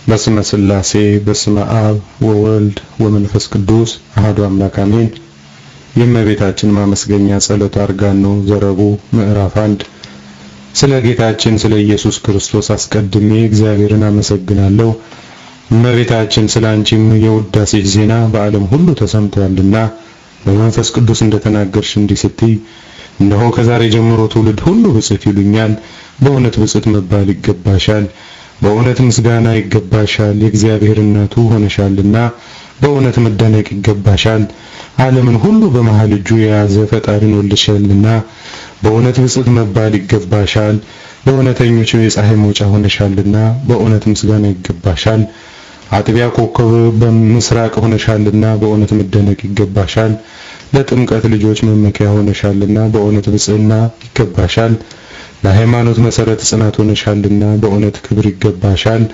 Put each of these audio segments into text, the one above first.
በስመ ሥላሴ በስመ አብ ወወልድ ወመንፈስ ቅዱስ አሐዱ አምላክ አሜን። የእመቤታችን ማመስገኛ ጸሎት አርጋኖ ዘረቡ ምዕራፍ አንድ ስለ ጌታችን ስለ ኢየሱስ ክርስቶስ አስቀድሜ እግዚአብሔርን አመሰግናለሁ። እመቤታችን ስለ አንቺም የውዳሴሽ ዜና በዓለም ሁሉ ተሰምቷልና በመንፈስ ቅዱስ እንደተናገርሽ እንዲህ ስትይ እነሆ ከዛሬ ጀምሮ ትውልድ ሁሉ ብፅዕት ይሉኛል። በእውነት ብፅዕት መባል ይገባሻል፣ በእውነት ምስጋና ይገባሻል። የእግዚአብሔር እናቱ ሆነሻልና በእውነት መደነቅ ይገባሻል። ዓለምን ሁሉ በመሃል እጁ የያዘ ፈጣሪን ወልደሻልና በእውነት ብፅዕት መባል ይገባሻል። ለእውነተኞች የፀሐይ መውጫ ሆነሻልና በእውነት ምስጋና ይገባሻል። አጥቢያ ኮከብ በምስራቅ ሆነሻልና በእውነት መደነቅ ይገባሻል። ለጥምቀት ልጆች መመኪያ ሆነሻልና በእውነት ብፅዕና ይገባሻል። ለሃይማኖት መሰረት ጽናት ሆነሻልና በእውነት ክብር ይገባሻል።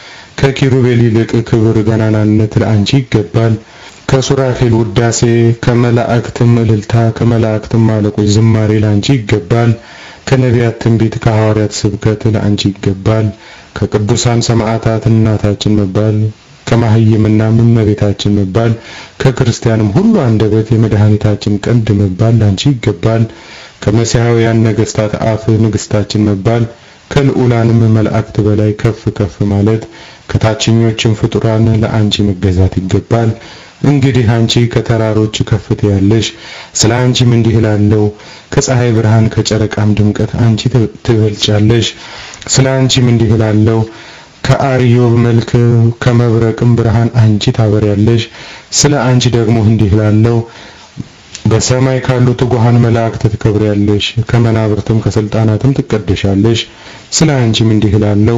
ከኪሩቤል ይልቅ ክብር ገናናነት ለአንቺ ይገባል። ከሱራፌል ውዳሴ፣ ከመላእክትም እልልታ፣ ከመላእክትም አለቆች ዝማሬ ለአንቺ ይገባል። ከነቢያት ትንቢት፣ ከሐዋርያት ስብከት ለአንቺ ይገባል። ከቅዱሳን ሰማዕታት እናታችን መባል ከማህይምና እመቤታችን መባል ከክርስቲያንም ሁሉ አንደበት የመድኃኒታችን ቀንድ መባል ላንቺ ይገባል። ከመሲሐውያን ነገስታት አፍ ንግስታችን መባል ከልዑላንም መላእክት በላይ ከፍ ከፍ ማለት ከታችኞችም ፍጡራን ለአንቺ መገዛት ይገባል። እንግዲህ አንቺ ከተራሮች ከፍት ያለሽ ስለ አንቺም እንዲህ እላለሁ፣ ከፀሐይ ብርሃን ከጨረቃም ድምቀት አንቺ ትበልጫለሽ። ስለ አንቺም እንዲህ እላለሁ ከአርዮብ መልክ ከመብረቅም ብርሃን አንቺ ታበሪያለሽ። ስለ አንቺ ደግሞ እንዲህ እላለሁ በሰማይ ካሉ ትጉሃን መላእክት ትከብሪያለሽ፣ ከመናብርትም ከስልጣናትም ትቀደሻለሽ። ስለ አንቺም እንዲህ እላለሁ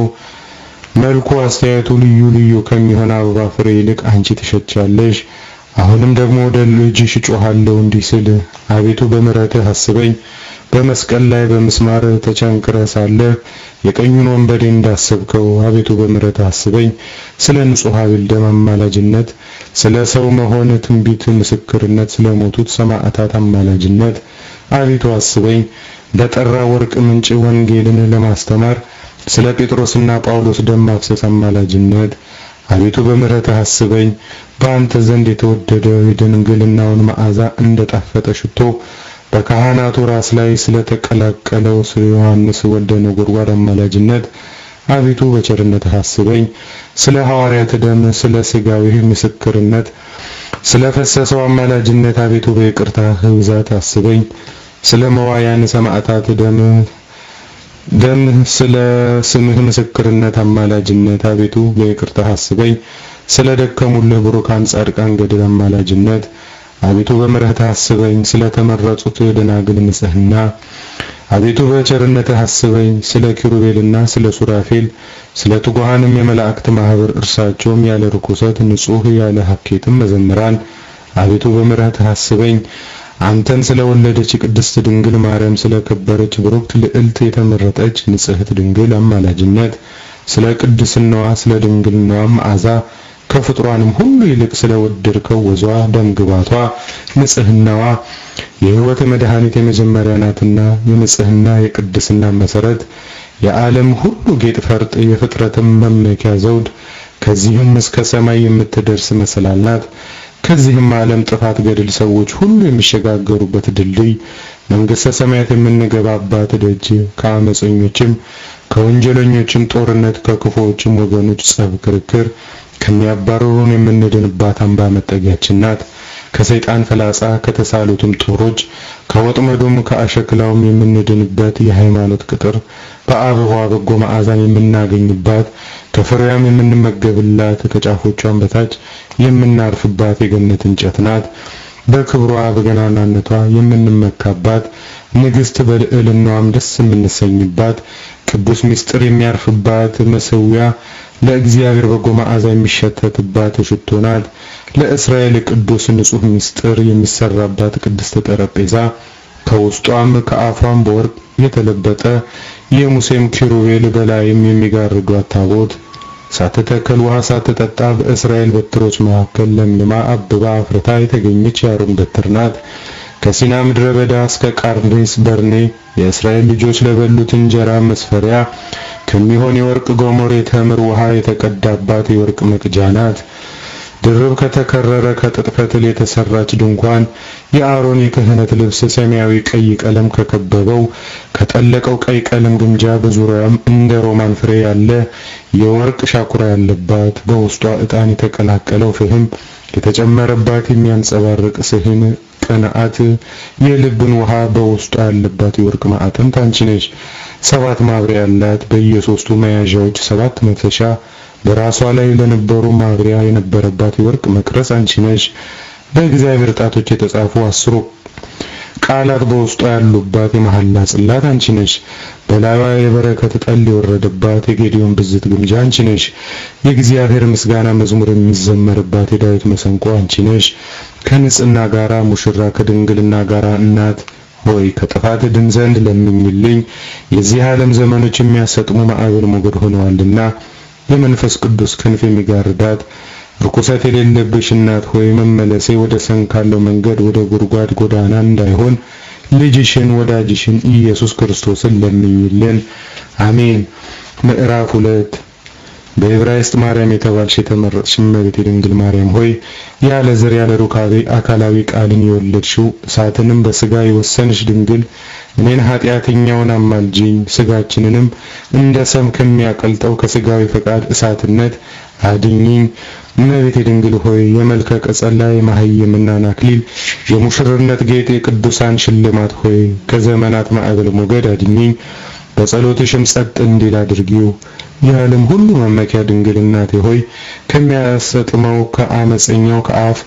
መልኩ አስተያየቱ ልዩ ልዩ ከሚሆን አበባ ፍሬ ይልቅ አንቺ ትሸቻለሽ። አሁንም ደግሞ ወደ ልጅሽ እጮሃለሁ እንዲህ ስል አቤቱ በምሕረትህ አስበኝ። በመስቀል ላይ በምስማር ተቸንክረህ ሳለህ የቀኙን ወንበዴ እንዳሰብከው አቤቱ በምሕረትህ አስበኝ። ስለ ንጹሕ አቤል ደም አማላጅነት፣ ስለ ሰው መሆን ትንቢት ምስክርነት፣ ስለ ሞቱት ሰማዕታት አማላጅነት አቤቱ አስበኝ። በጠራ ወርቅ ምንጭ ወንጌልን ለማስተማር ስለ ጴጥሮስና ጳውሎስ ደም ማፍሰስ አማላጅነት አቤቱ በምሕረትህ አስበኝ። በአንተ ዘንድ የተወደደ የድንግልናውን መዓዛ እንደጣፈጠ ሽቶ በካህናቱ ራስ ላይ ስለተቀላቀለው ስለ ዮሐንስ ወልደ ነጎድጓድ አማላጅነት አቤቱ በቸርነትህ አስበኝ። ስለ ሐዋርያት ደም፣ ስለ ሥጋዊ ምስክርነት ስለ ፈሰሰው አማላጅነት አቤቱ በይቅርታህ ብዛት አስበኝ። ስለ መዋያን ሰማዕታት ደም ደም ስለ ስምህ ምስክርነት አማላጅነት አቤቱ በይቅርታህ አስበኝ። ስለ ደከሙልህ ብሩካን ጻድቃን ገድል አማላጅነት አቤቱ በምሕረትህ አስበኝ። ስለ ተመረጡት ደናግል ንጽሕና አቤቱ በቸርነትህ አስበኝ። ስለ ኪሩቤልና ስለ ሱራፌል ስለ ትጉሃንም የመላእክት ማህበር እርሳቸውም ያለ ርኩሰት ንጹሕ ያለ ሐኬትም መዘምራን አቤቱ በምሕረትህ አስበኝ። አንተን ስለወለደች ቅድስት ድንግል ማርያም ስለከበረች ብሩክት ልዕልት የተመረጠች ንጽሕት ድንግል አማላጅነት ስለ ቅድስናዋ ስለ ድንግልናዋ መዓዛ ከፍጥሯንም ሁሉ ይልቅ ስለወደድከው ወዟ ደምግባቷ ንጽሕናዋ የሕይወት መድኃኒት የመጀመሪያ ናትና የንጽሕና የቅድስና መሰረት የዓለም ሁሉ ጌጥ ፈርጥ የፍጥረትም መመኪያ ዘውድ ከዚህም እስከ ሰማይ የምትደርስ መሰላል ናት። ከዚህም ዓለም ጥፋት ገድል ሰዎች ሁሉ የሚሸጋገሩበት ድልድይ መንግሥተ ሰማያት የምንገባባት ደጅ ከአመፀኞችም ከወንጀለኞችም ጦርነት ከክፉዎችም ወገኖች ጸብ፣ ክርክር ከሚያባርሩን የምንድንባት አምባ መጠጊያችን ናት። ከሰይጣን ፈላጻ ከተሳሉትም ጦሮች ከወጥመዱም ከአሸክላውም የምንድንበት የሃይማኖት ቅጥር በአበባ በጎ መዓዛን የምናገኝባት ከፍሬያም የምንመገብላት ከጫፎቿም በታች የምናርፍባት የገነት እንጨት ናት። በክብሯ በገናናነቷ የምንመካባት ንግሥት በልዕልናዋም ደስ የምንሰኝባት ቅዱስ ምስጢር የሚያርፍባት መሠዊያ ለእግዚአብሔር በጎ መዓዛ የሚሸተትባት ሽቶ ናት። ለእስራኤል ቅዱስ ንጹሕ ምስጢር የሚሰራባት ቅድስት ጠረጴዛ ከውስጧም ከአፏም በወርቅ የተለበጠ የሙሴም ኪሩቤል በላይም የሚጋርዷት ታቦት ሳትተከል ውሃ ሳትጠጣ በእስራኤል በትሮች መካከል ለምልማ አብባ አፍርታ የተገኘች የአሮን በትር ናት። ከሲና ምድረ በዳ እስከ ቃርዴስ በርኔ የእስራኤል ልጆች ለበሉት እንጀራ መስፈሪያ ከሚሆን የወርቅ ጎሞር የተምር ውሃ የተቀዳባት የወርቅ መቅጃ ናት። ድርብ ከተከረረ ከጥጥ ፈትል የተሰራች ድንኳን የአሮን የክህነት ልብስ ሰማያዊ ቀይ ቀለም ከከበበው ከጠለቀው ቀይ ቀለም ግምጃ በዙሪያም እንደ ሮማን ፍሬ ያለ የወርቅ ሻኩራ ያለባት በውስጧ ዕጣን የተቀላቀለው ፍህም የተጨመረባት የሚያንጸባርቅ ስህን ቅንዓት የልብን ውሃ በውስጧ ያለባት የወርቅ ማዕጠንት አንቺ ነሽ። ሰባት ማብሪያ ያላት በየሶስቱ መያዣዎች ሰባት መፍሰሻ በራሷ ላይ ለነበሩ ማብሪያ የነበረባት የወርቅ መቅረስ አንቺ ነሽ። በእግዚአብሔር ጣቶች የተጻፉ አስሩ ቃላት በውስጧ ያሉባት የመሐላ ጽላት አንቺ ነሽ። በላይዋ የበረከት ጠል የወረደባት የጌዲዮን ብዝት ግምጃ አንቺ ነሽ። የእግዚአብሔር ምስጋና መዝሙር የሚዘመርባት የዳዊት መሰንቆ አንቺ ነሽ። ከንጽህና ጋራ ሙሽራ ከድንግልና ጋራ እናት ሆይ ከጥፋት ድን ዘንድ ለምኝልኝ። የዚህ ዓለም ዘመኖች የሚያሰጥሙ ማዕበል ሞገድ ሆነዋልና የመንፈስ ቅዱስ ክንፍ የሚጋርዳት ርኩሰት የሌለብሽ እናት ሆይ መመለሴ ወደ ሰንካለው መንገድ ወደ ጉድጓድ ጎዳና እንዳይሆን ልጅሽን ወዳጅሽን ኢየሱስ ክርስቶስን ለምኝልን። አሜን። ምዕራፍ ሁለት በዕብራይስጥ ማርያም የተባልሽ የተመረጥሽ እመቤቴ ድንግል ማርያም ሆይ ያለ ዘር ያለ ሩካቤ አካላዊ ቃልን የወለድሽው እሳትንም በስጋ የወሰንሽ ድንግል እኔን ኃጢአተኛውን አማልጅኝ፣ ስጋችንንም እንደ ሰም ከሚያቀልጠው ከስጋዊ ፈቃድ እሳትነት አድኝኝ። እመቤቴ ድንግል ሆይ የመልከ ቀጸላ የማህየምናን አክሊል የሙሽርነት ጌጥ የቅዱሳን ሽልማት ሆይ ከዘመናት ማዕበል ሞገድ አድኝኝ። በጸሎትሽም ጸጥ እንዲል አድርጊው። የዓለም ሁሉ መመኪያ ድንግል እናቴ ሆይ ከሚያሰጥመው ከአመፀኛው ከአፍ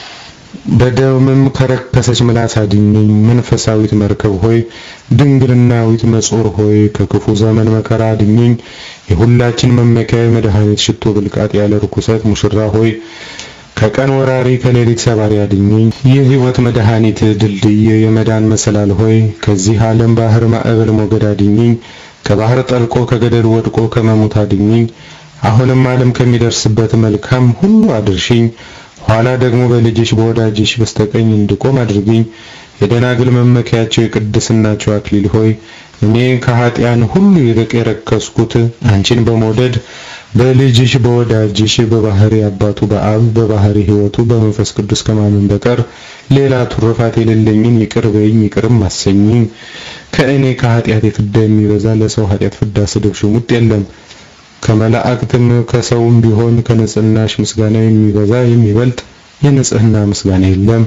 በደምም ከረከሰች ምላስ አድኝኝ። መንፈሳዊት መርከብ ሆይ ድንግልናዊት መጾር ሆይ ከክፉ ዘመን መከራ አድኝኝ። የሁላችን መመኪያ የመድኃኒት ሽቶ ብልቃጥ ያለ ርኩሰት ሙሽራ ሆይ ከቀን ወራሪ ከሌሊት ሰባሪ አድኝኝ። የሕይወት መድኃኒት ድልድይ የመዳን መሰላል ሆይ ከዚህ ዓለም ባህር ማዕበል ሞገድ አድኝኝ። ከባህር ጠልቆ ከገደል ወድቆ ከመሞት አድኝኝ። አሁንም ዓለም ከሚደርስበት መልካም ሁሉ አድርሽኝ። ኋላ ደግሞ በልጅሽ በወዳጅሽ በስተቀኝ እንድቆም አድርግኝ። የደናግል መመኪያቸው የቅድስናቸው አክሊል ሆይ እኔ ከኃጢያን ሁሉ ይልቅ የረከስኩት አንቺን በመውደድ በልጅሽ በወዳጅሽ በባህሪ አባቱ በአብ በባህሪ ሕይወቱ በመንፈስ ቅዱስ ከማመን በቀር ሌላ ትሩፋት የሌለኝን ይቅር በይኝ ይቅርም አሰኝኝ። ከእኔ ከኃጢአት ፍዳ የሚበዛ ለሰው ኃጢአት ፍዳ ስድብ ሽሙጥ የለም። ከመላእክትም ከሰውም ቢሆን ከንጽህናሽ ምስጋና የሚበዛ የሚበልጥ የንጽህና ምስጋና የለም።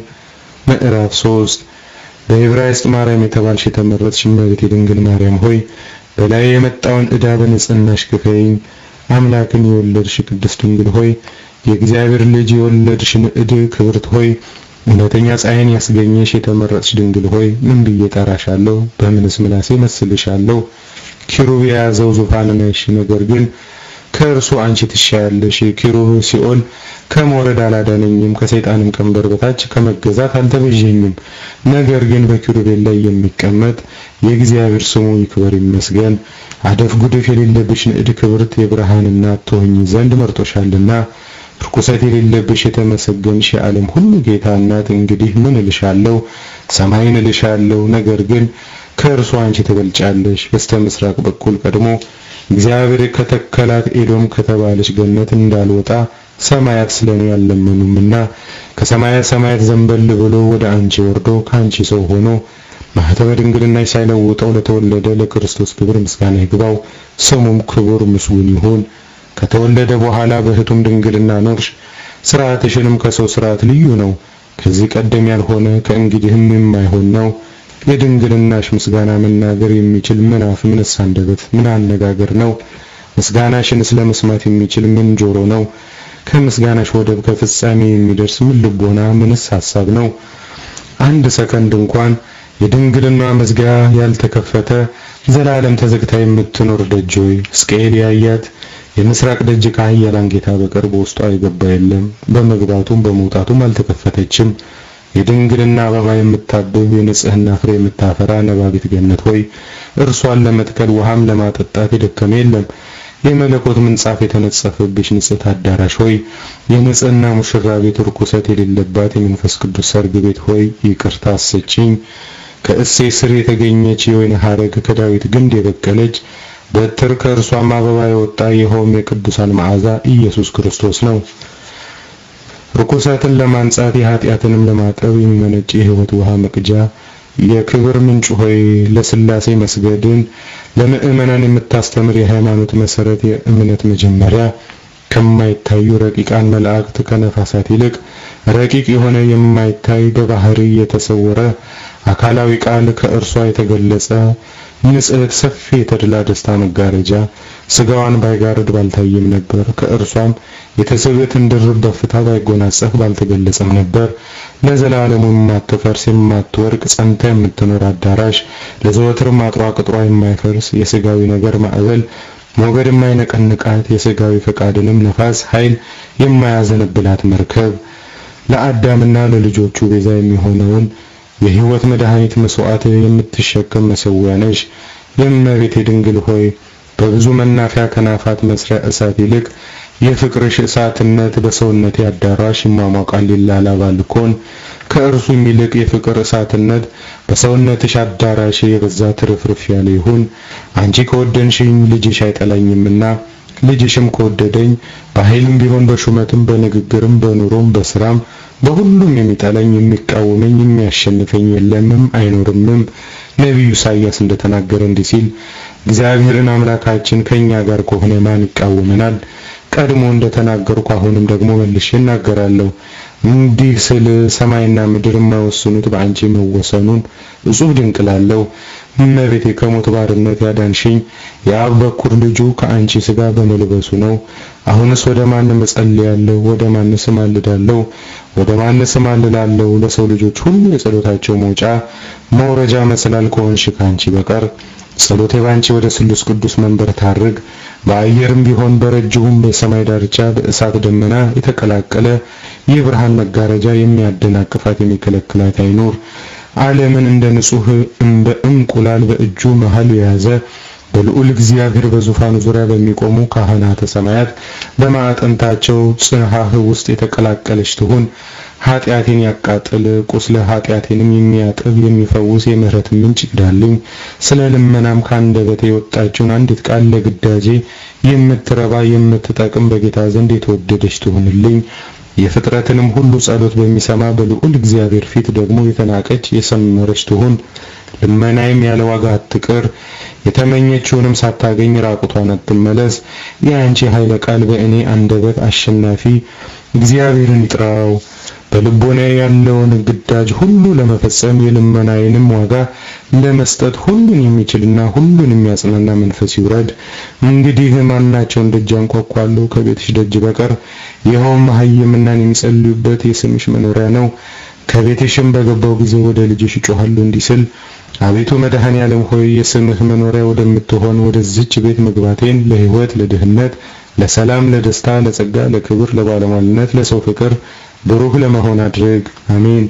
ምዕራፍ ሶስት በዕብራይስጥ ማርያም የተባልሽ የተመረጥሽ እመቤቴ ድንግል ማርያም ሆይ በላይ የመጣውን ዕዳ በንጽህናሽ ክፈይኝ። አምላክን የወለድሽ ቅድስት ድንግል ሆይ የእግዚአብሔር ልጅ የወለድሽ ንዕድ ክብርት ሆይ እውነተኛ ፀሐይን ያስገኘሽ የተመረጥሽ ድንግል ሆይ ምን ብዬ ጠራሻለሁ? በምንስ ምላሴ መስልሻለሁ? ኪሩብ የያዘው ዙፋን ነሽ፣ ነገር ግን ከእርሱ አንቺ ትሻያለሽ። ኪሩብ ሲኦል ከመውረድ አላዳነኝም፣ ከሰይጣንም ቀንበር በታች ከመገዛት አልተቤዠኝም። ነገር ግን በኪሩቤል ላይ የሚቀመጥ የእግዚአብሔር ስሙ ይክበር ይመስገን። አደፍ ጉድፍ የሌለብሽ ንዕድ ክብርት የብርሃን እናት ትሆኚ ዘንድ መርጦሻልና ርኩሰት የሌለብሽ የተመሰገንሽ የዓለም ሁሉ ጌታ እናት እንግዲህ ምን እልሻለሁ? ሰማይን እልሻለሁ። ነገር ግን ከእርሱ አንቺ ትበልጫለሽ። በስተ ምስራቅ በኩል ቀድሞ እግዚአብሔር ከተከላት ኤዶም ከተባለች ገነት እንዳልወጣ ሰማያት ስለኔ ያለመኑምና ከሰማያ ሰማያት ዘንበል ብሎ ወደ አንቺ ወርዶ ከአንቺ ሰው ሆኖ ማኅተመ ድንግልናሽ ሳይለውጠው ለተወለደ ለክርስቶስ ክብር ምስጋና ይግባው። ስሙም ክቡር ምስጉን ይሁን። ከተወለደ በኋላ በሕቱም ድንግልና ኖርሽ። ስርዓትሽንም ከሰው ስርዓት ልዩ ነው። ከዚህ ቀደም ያልሆነ ከእንግዲህም የማይሆን ነው። የድንግልናሽ ምስጋና መናገር የሚችል ምን አፍ፣ ምንስ አንደበት፣ ምን አነጋገር ነው? ምስጋናሽን ስለ መስማት የሚችል ምን ጆሮ ነው? ከምስጋናሽ ወደብ ከፍጻሜ የሚደርስ ምን ልቦና፣ ምንስ ሐሳብ ነው? አንድ ሰከንድ እንኳን የድንግልና መዝጊያ ያልተከፈተ ዘላለም ተዘግታ የምትኖር ደጅ ሆይ ሕዝቅኤል ያያት የምስራቅ ደጅ ከኃያላን ጌታ በቀር በውስጧ የገባ የለም። በመግባቱም በመውጣቱም አልተከፈተችም። የድንግልና አበባ የምታብብ የንጽህና ፍሬ የምታፈራ ነባቢት ገነት ሆይ እርሷን ለመትከል ውሃም ለማጠጣት የደከመ የለም። የመለኮት ምንጻፍ የተነጸፈብሽ ንጽሕት አዳራሽ ሆይ የንጽህና ሙሽራ ቤት ርኩሰት የሌለባት የመንፈስ ቅዱስ ሰርግ ቤት ሆይ ይቅርታ አሰጪኝ። ከእሴ ስር የተገኘች የወይን ሐረግ ከዳዊት ግንድ የበቀለች በትር ከእርሷም አበባ የወጣ ይኸውም የቅዱሳን መዓዛ ኢየሱስ ክርስቶስ ነው። ርኩሰትን ለማንጻት የኃጢአትንም ለማጠብ የሚመነጭ የሕይወት ውሃ መቅጃ የክብር ምንጭ ሆይ ለሥላሴ መስገድን ለምእመናን የምታስተምር የሃይማኖት መሰረት የእምነት መጀመሪያ ከማይታዩ ረቂቃን መላእክት ከነፋሳት ይልቅ ረቂቅ የሆነ የማይታይ በባህሪ የተሰወረ አካላዊ ቃል ከእርሷ የተገለጸ ንጽሕት ሰፊ የተድላ ደስታ መጋረጃ ስጋዋን ባይጋርድ ባልታየም ነበር። ከእርሷም የትስብእትን ድርብ በፍታ ባይጎናጸፍ ባልተገለጸም ነበር። ለዘላለሙ የማትፈርስ የማትወርቅ ጸንታ የምትኖር አዳራሽ ለዘወትርም አጥሯ ቅጥሯ የማይፈርስ የስጋዊ ነገር ማዕበል ሞገድ የማይነቀንቃት የስጋዊ ፈቃድንም ነፋስ ኃይል የማያዘንብላት መርከብ ለአዳምና ለልጆቹ ቤዛ የሚሆነውን የሕይወት መድኃኒት መስዋዕት የምትሸከም መሠዊያ ነሽ። የእመቤቴ ድንግል ሆይ በብዙ መናፊያ ከናፋት መስሪያ እሳት ይልቅ የፍቅርሽ እሳትነት በሰውነቴ አዳራሽ ይሟሟቃል ይላላባል እኮን ከእርሱም ይልቅ የፍቅር እሳትነት በሰውነትሽ አዳራሽ የበዛ ትርፍርፍ ያለ ይሁን። አንቺ ከወደንሽኝ ልጅሽ አይጠላኝምና ልጅሽም ከወደደኝ በኃይልም ቢሆን በሹመትም በንግግርም በኑሮም በስራም በሁሉም የሚጠላኝ የሚቃወመኝ የሚያሸንፈኝ የለምም አይኖርምም። ነቢዩ ኢሳይያስ እንደተናገረ እንዲህ ሲል እግዚአብሔርን አምላካችን ከኛ ጋር ከሆነ ማን ይቃወመናል? ቀድሞ እንደተናገርኩ አሁንም ደግሞ መልሼ እናገራለሁ። እንዲህ ስል ሰማይና ምድር የማይወስኑት በአንቺ መወሰኑን እጹብ ድንቅ ላለው እመቤቴ ከሞት ባርነት ያዳንሽኝ የአብ በኩር ልጁ ከአንቺ ስጋ በመልበሱ ነው። አሁንስ ወደ ማንም እጸልያለሁ? ወደ ማንስ እማልዳለሁ? ወደ ማንስ እማልላለሁ? ለሰው ልጆች ሁሉ የጸሎታቸው መውጫ መውረጃ መሰላል ከሆንሽ ከአንቺ በቀር ጸሎቴ ባንቺ ወደ ስሉስ ቅዱስ መንበር ታርግ። በአየርም ቢሆን በረጅሙም በሰማይ ዳርቻ በእሳት ደመና የተቀላቀለ የብርሃን መጋረጃ የሚያደናቅፋት የሚከለክላት አይኖር። ዓለምን እንደ ንጹህ እንደ እንቁላል በእጁ መሃል የያዘ በልዑል እግዚአብሔር በዙፋኑ ዙሪያ በሚቆሙ ካህናተ ሰማያት በማዕጠንታቸው ጽንሐህ ውስጥ የተቀላቀለች ትሁን። ኃጢአቴን ያቃጥል ቁስለ ኃጢአቴንም የሚያጥብ የሚፈውስ የምህረት ምንጭ ይቅዳልኝ። ስለ ልመናም ከአንደበቴ የወጣችውን አንዲት ቃል ለግዳጄ የምትረባ የምትጠቅም በጌታ ዘንድ የተወደደች ትሁንልኝ። የፍጥረትንም ሁሉ ጸሎት በሚሰማ በልዑል እግዚአብሔር ፊት ደግሞ የተናቀች የሰመረች ትሁን። ልመናይም ያለ ዋጋ አትቅር። የተመኘችውንም ሳታገኝ ራቁቷን አትመለስ። የአንቺ ኃይለ ቃል በእኔ አንደበት አሸናፊ እግዚአብሔርን ይጥራው። በልቦና ያለውን ግዳጅ ሁሉ ለመፈጸም የልመናዬንም ዋጋ ለመስጠት ሁሉን የሚችልና ሁሉን የሚያጽናና መንፈስ ይውረድ። እንግዲህ ማናቸውን ደጅ አንኳኳለሁ ከቤትሽ ደጅ በቀር ይኸውም መሐይምናን የሚጸልዩበት የስምሽ መኖሪያ ነው። ከቤትሽም በገባው ጊዜ ወደ ልጅሽ እጮሃለሁ እንዲህ ስል አቤቱ መድኃኔ ዓለም ሆይ የስምህ መኖሪያ ወደምትሆን ወደዚች ቤት መግባቴን ለሕይወት፣ ለድህነት፣ ለሰላም፣ ለደስታ፣ ለጸጋ፣ ለክብር፣ ለባለሟልነት፣ ለሰው ፍቅር ብሩህ ለመሆን አድርግ። አሜን።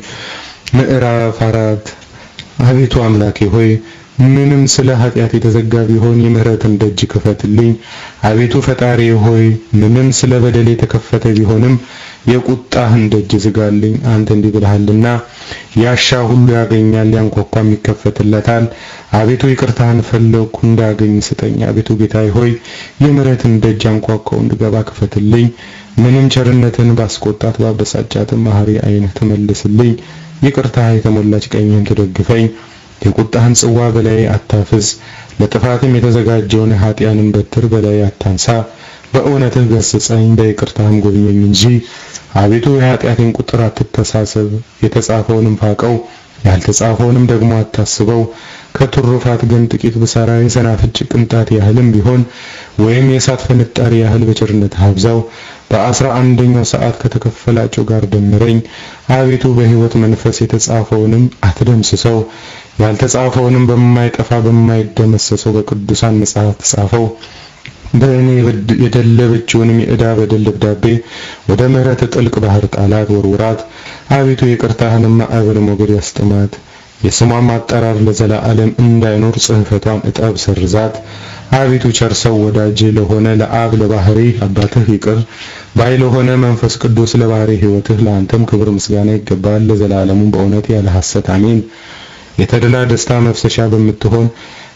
ምዕራፍ አራት አቤቱ አምላኬ ሆይ ምንም ስለ ኃጢአት የተዘጋ ቢሆን የምህረትን ደጅ ክፈትልኝ። አቤቱ ፈጣሪ ሆይ ምንም ስለ በደል የተከፈተ ቢሆንም የቁጣህን ደጅ ዝጋልኝ። አንተ እንዲህ ብለሃልና ያሻ ሁሉ ያገኛል፣ ያንኳኳም ይከፈትለታል። አቤቱ ይቅርታህን ፈለግኩ እንዳገኝ ስጠኝ። አቤቱ ጌታዬ ሆይ የምህረትን ደጅ አንኳኳው እንድገባ ክፈትልኝ። ምንም ቸርነትን ባስቆጣት ባበሳጫትም መሐሪ ዓይንህ ትመልስልኝ። ይቅርታህ የተሞላች ቀኝህም ትደግፈኝ። የቁጣህን ጽዋ በላይ አታፍስ፣ ለጥፋትም የተዘጋጀውን ኃጢያንን በትር በላይ አታንሳ። በእውነትህ ገስጸኝ፣ በይቅርታህም ጎብኘኝ እንጂ አቤቱ የኃጢአቴን ቁጥር አትተሳሰብ። የተጻፈውንም ፋቀው፣ ያልተጻፈውንም ደግሞ አታስበው። ከትሩፋት ግን ጥቂት ብሰራ የሰናፍጭ ቅንጣት ያህልም ቢሆን ወይም የእሳት ፍንጣሪ ያህል በቸርነትህ አብዛው። በአስራ አንደኛው ሰዓት ከተከፈላቸው ጋር ደምረኝ። አቤቱ በሕይወት መንፈስ የተጻፈውንም አትደምስሰው፣ ያልተጻፈውንም በማይጠፋ በማይደመሰሰው በቅዱሳን መጽሐፍ ተጻፈው። በእኔ የደለበችውንም የዕዳ በደል ደብዳቤ ወደ ምሕረት ጥልቅ ባህር ጣላት፣ ወርውራት። አቤቱ የቅርታህንም ማዕበል ሞገድ ያስጥማት። የስሟም አጠራር ለዘላለም እንዳይኖር ጽሕፈቷን እጠብ፣ ሰርዛት። አቤቱ ቸር ሰው ወዳጅ ለሆነ ለአብ ለባህሪ አባትህ ይቅር ባይ ለሆነ መንፈስ ቅዱስ ለባህሪ ሕይወትህ ለአንተም ክብር ምስጋና ይገባል ለዘላለሙ በእውነት ያለ ሐሰት አሜን። የተድላ ደስታ መፍሰሻ በምትሆን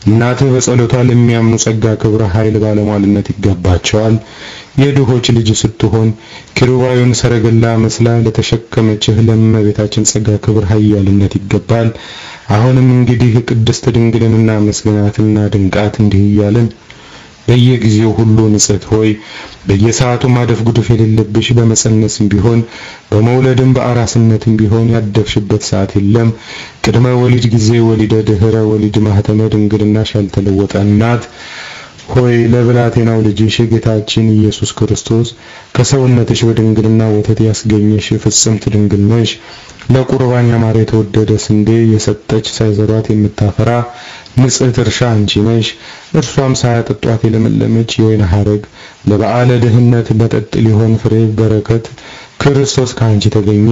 እናትህ በጸሎቷ ለሚያምኑ ጸጋ፣ ክብር፣ ኃይል፣ ባለሟልነት ይገባቸዋል። የድሆች ልጅ ስትሆን ኪሩባዊውን ሰረገላ መስላ ለተሸከመችህ ለእመቤታችን ጸጋ፣ ክብር፣ ኃያልነት ይገባል። አሁንም እንግዲህ ቅድስት ድንግልን እናመስግናትና ድንቃት እንዲህ እያልን በየጊዜው ሁሉ ንጽሕት ሆይ በየሰዓቱ ማደፍ ጉድፍ የሌለብሽ በመጸነስም ቢሆን በመውለድም በአራስነትም ቢሆን ያደፍሽበት ሰዓት የለም። ቅድመ ወሊድ ጊዜ ወሊደ ድህረ ወሊድ ማህተመ ድንግልናሽ ያልተለወጠ እናት ሆይ ለብላቴናው ልጅሽ ጌታችን ኢየሱስ ክርስቶስ ከሰውነትሽ በድንግልና ወተት ያስገኘሽ ፍጽምት ድንግል ነሽ። ለቁርባን ያማረ የተወደደ ስንዴ የሰጠች ሳይዘሯት የምታፈራ ንጽሕት እርሻ አንቺ ነሽ። እርሷም ሳያጠጧት የለመለመች የወይን ሐረግ ለበዓለ ድህነት መጠጥ ሊሆን ፍሬ በረከት ክርስቶስ ከአንቺ ተገኘ።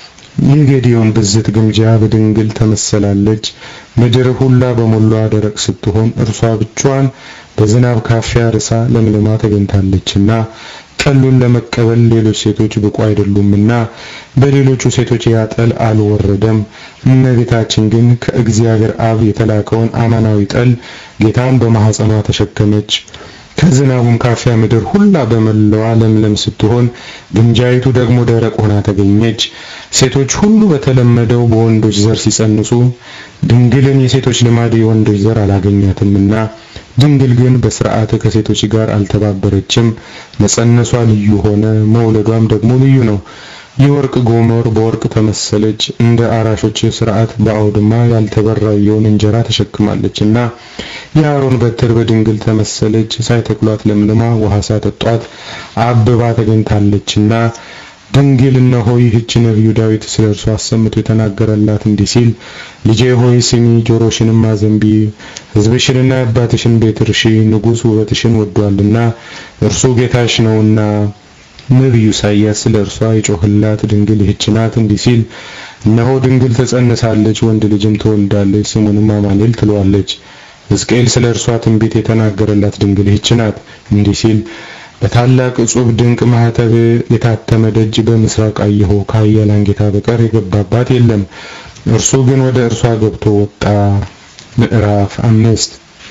የጌዲዮን ብዝት ግምጃ በድንግል ተመሰላለች። ምድር ሁላ በሞሏ ደረቅ ስትሆን እርሷ ብቻዋን በዝናብ ካፊያ ርሳ ለምልማ ተገኝታለችና ጠሉን ለመቀበል ሌሎች ሴቶች ብቁ አይደሉምና በሌሎቹ ሴቶች ያጠል አልወረደም። እመቤታችን ግን ከእግዚአብሔር አብ የተላከውን አማናዊ ጠል ጌታን በማኅፀኗ ተሸከመች። ከዝናቡም ካፊያ ምድር ሁላ በመላዋ ለምለም ስትሆን ግምጃይቱ ደግሞ ደረቅ ሆና ተገኘች። ሴቶች ሁሉ በተለመደው በወንዶች ዘር ሲጸንሱ ድንግልን የሴቶች ልማድ የወንዶች ዘር አላገኛትምና ድንግል ግን በስርዓት ከሴቶች ጋር አልተባበረችም። መጸነሷ ልዩ ሆነ፣ መውለዷም ደግሞ ልዩ ነው። የወርቅ ጎመር በወርቅ ተመሰለች። እንደ አራሾች ስርዓት በአውድማ ያልተበራየውን እንጀራ ተሸክማለችና የአሮን በትር በድንግል ተመሰለች። ሳይተክሏት ለምልማ ውሃ ሳጠጧት አብባ ተገኝታለችና ድንግል እነሆ ይህች ነቢዩ ዳዊት ስለ እርሷ አሰምቶ የተናገረላት እንዲህ ሲል ልጄ ሆይ ስሚ፣ ጆሮሽንም አዘንቢ፣ ሕዝብሽንና የአባትሽን ቤት እርሺ። ንጉሥ ውበትሽን ወዷልና እርሱ ጌታሽ ነውና። ነቢዩ ኢሳይያስ ስለ እርሷ የጮህላት ድንግል ይህች ናት እንዲህ ሲል እነሆ ድንግል ትጸንሳለች፣ ወንድ ልጅም ትወልዳለች፣ ስሙንም አማኑኤል ትለዋለች። ሕዝቅኤል ስለ እርሷ ትንቢት የተናገረላት ድንግል ይህች ናት እንዲህ ሲል በታላቅ እጹብ ድንቅ ማህተብ የታተመ ደጅ በምስራቅ አየሁ፣ ከኃያላን ጌታ በቀር የገባባት የለም። እርሱ ግን ወደ እርሷ ገብቶ ወጣ። ምዕራፍ አምስት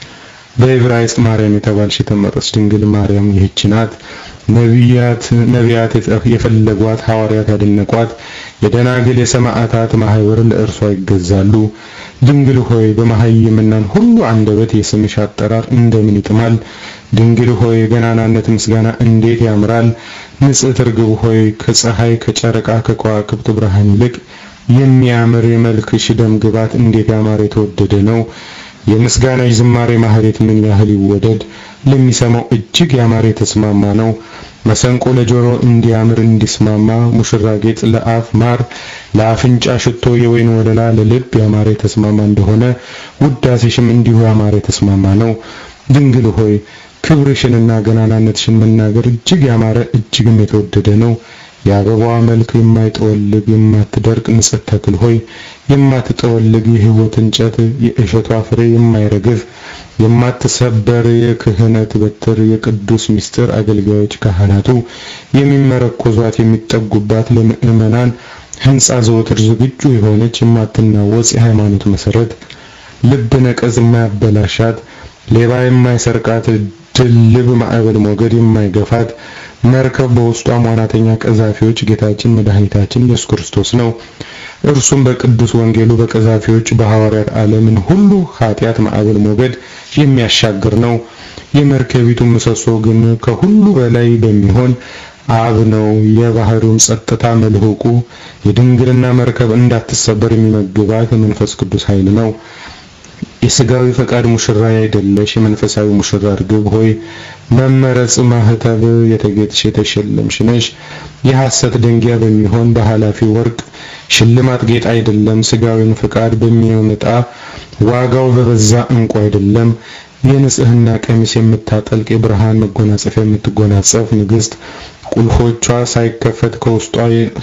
በዕብራይስጥ ማርያም የተባልሽ የተመረጥሽ ድንግል ማርያም ይህች ናት። ነቢያት ነቢያት የፈለጓት ሐዋርያት ያደነቋት የደናግል የሰማዕታት ማህበር ለእርሷ ይገዛሉ። ድንግል ሆይ በመሃይምናን ሁሉ አንደበት የስምሽ አጠራር እንደምን ይጥማል! ድንግል ሆይ የገናናነት ምስጋና እንዴት ያምራል! ንጽሕት ርግብ ሆይ ከፀሐይ ከጨረቃ ከከዋክብት ብርሃን ይልቅ የሚያምር የመልክሽ ደም ግባት እንዴት ያማረ የተወደደ ነው። የምስጋናሽ ዝማሬ ማህሌት ምን ያህል ይወደድ! ለሚሰማው እጅግ ያማረ የተስማማ ነው። መሰንቆ ለጆሮ እንዲያምር እንዲስማማ፣ ሙሽራ ጌጥ ለአፍ ማር፣ ለአፍንጫ ሽቶ የወይን ወለላ ለልብ ያማረ የተስማማ እንደሆነ ውዳሴሽም እንዲሁ ያማረ የተስማማ ነው። ድንግል ሆይ ክብርሽንና ገናናነትሽን መናገር እጅግ ያማረ እጅግም የተወደደ ነው። የአበባዋ መልክ የማይጠወልግ የማትደርቅ ንጽሕት ተክል ሆይ የማትጠወልግ የሕይወት እንጨት የእሸቷ ፍሬ የማይረግፍ የማትሰበር የክህነት በትር የቅዱስ ምስጢር አገልጋዮች ካህናቱ የሚመረኮዟት የሚጠጉባት ለምእመናን ሕንጻ ዘወትር ዝግጁ የሆነች የማትናወጽ የሃይማኖት መሰረት ልብ ነቀዝ የማያበላሻት ሌባ የማይሰርቃት ድልብ ማዕበል ሞገድ የማይገፋት መርከብ በውስጧ ዋናተኛ ቀዛፊዎች ጌታችን መድኃኒታችን ኢየሱስ ክርስቶስ ነው። እርሱም በቅዱስ ወንጌሉ በቀዛፊዎች በሐዋርያት ዓለምን ሁሉ ኃጢአት ማዕበል ሞገድ የሚያሻግር ነው። የመርከቢቱ ምሰሶ ግን ከሁሉ በላይ በሚሆን አብ ነው። የባህሩን ጸጥታ መልህቁ የድንግልና መርከብ እንዳትሰበር የሚመግባት መንፈስ ቅዱስ ኃይል ነው። የሥጋዊ ፈቃድ ሙሽራ አይደለሽ፣ የመንፈሳዊ ሙሽራ እርግብ ሆይ መመረጽ ማህተብ የተጌጥሽ የተሸለምሽ ነሽ። የሐሰት ደንጊያ በሚሆን በኃላፊ ወርቅ ሽልማት ጌጥ አይደለም። ሥጋዊን ፈቃድ በሚያመጣ ዋጋው በበዛ እንቁ አይደለም። የንጽህና ቀሚስ የምታጠልቅ የብርሃን መጎናጸፊያ የምትጎናጸፍ ንግሥት ቁልፎቿ ሳይከፈት ከውስጧ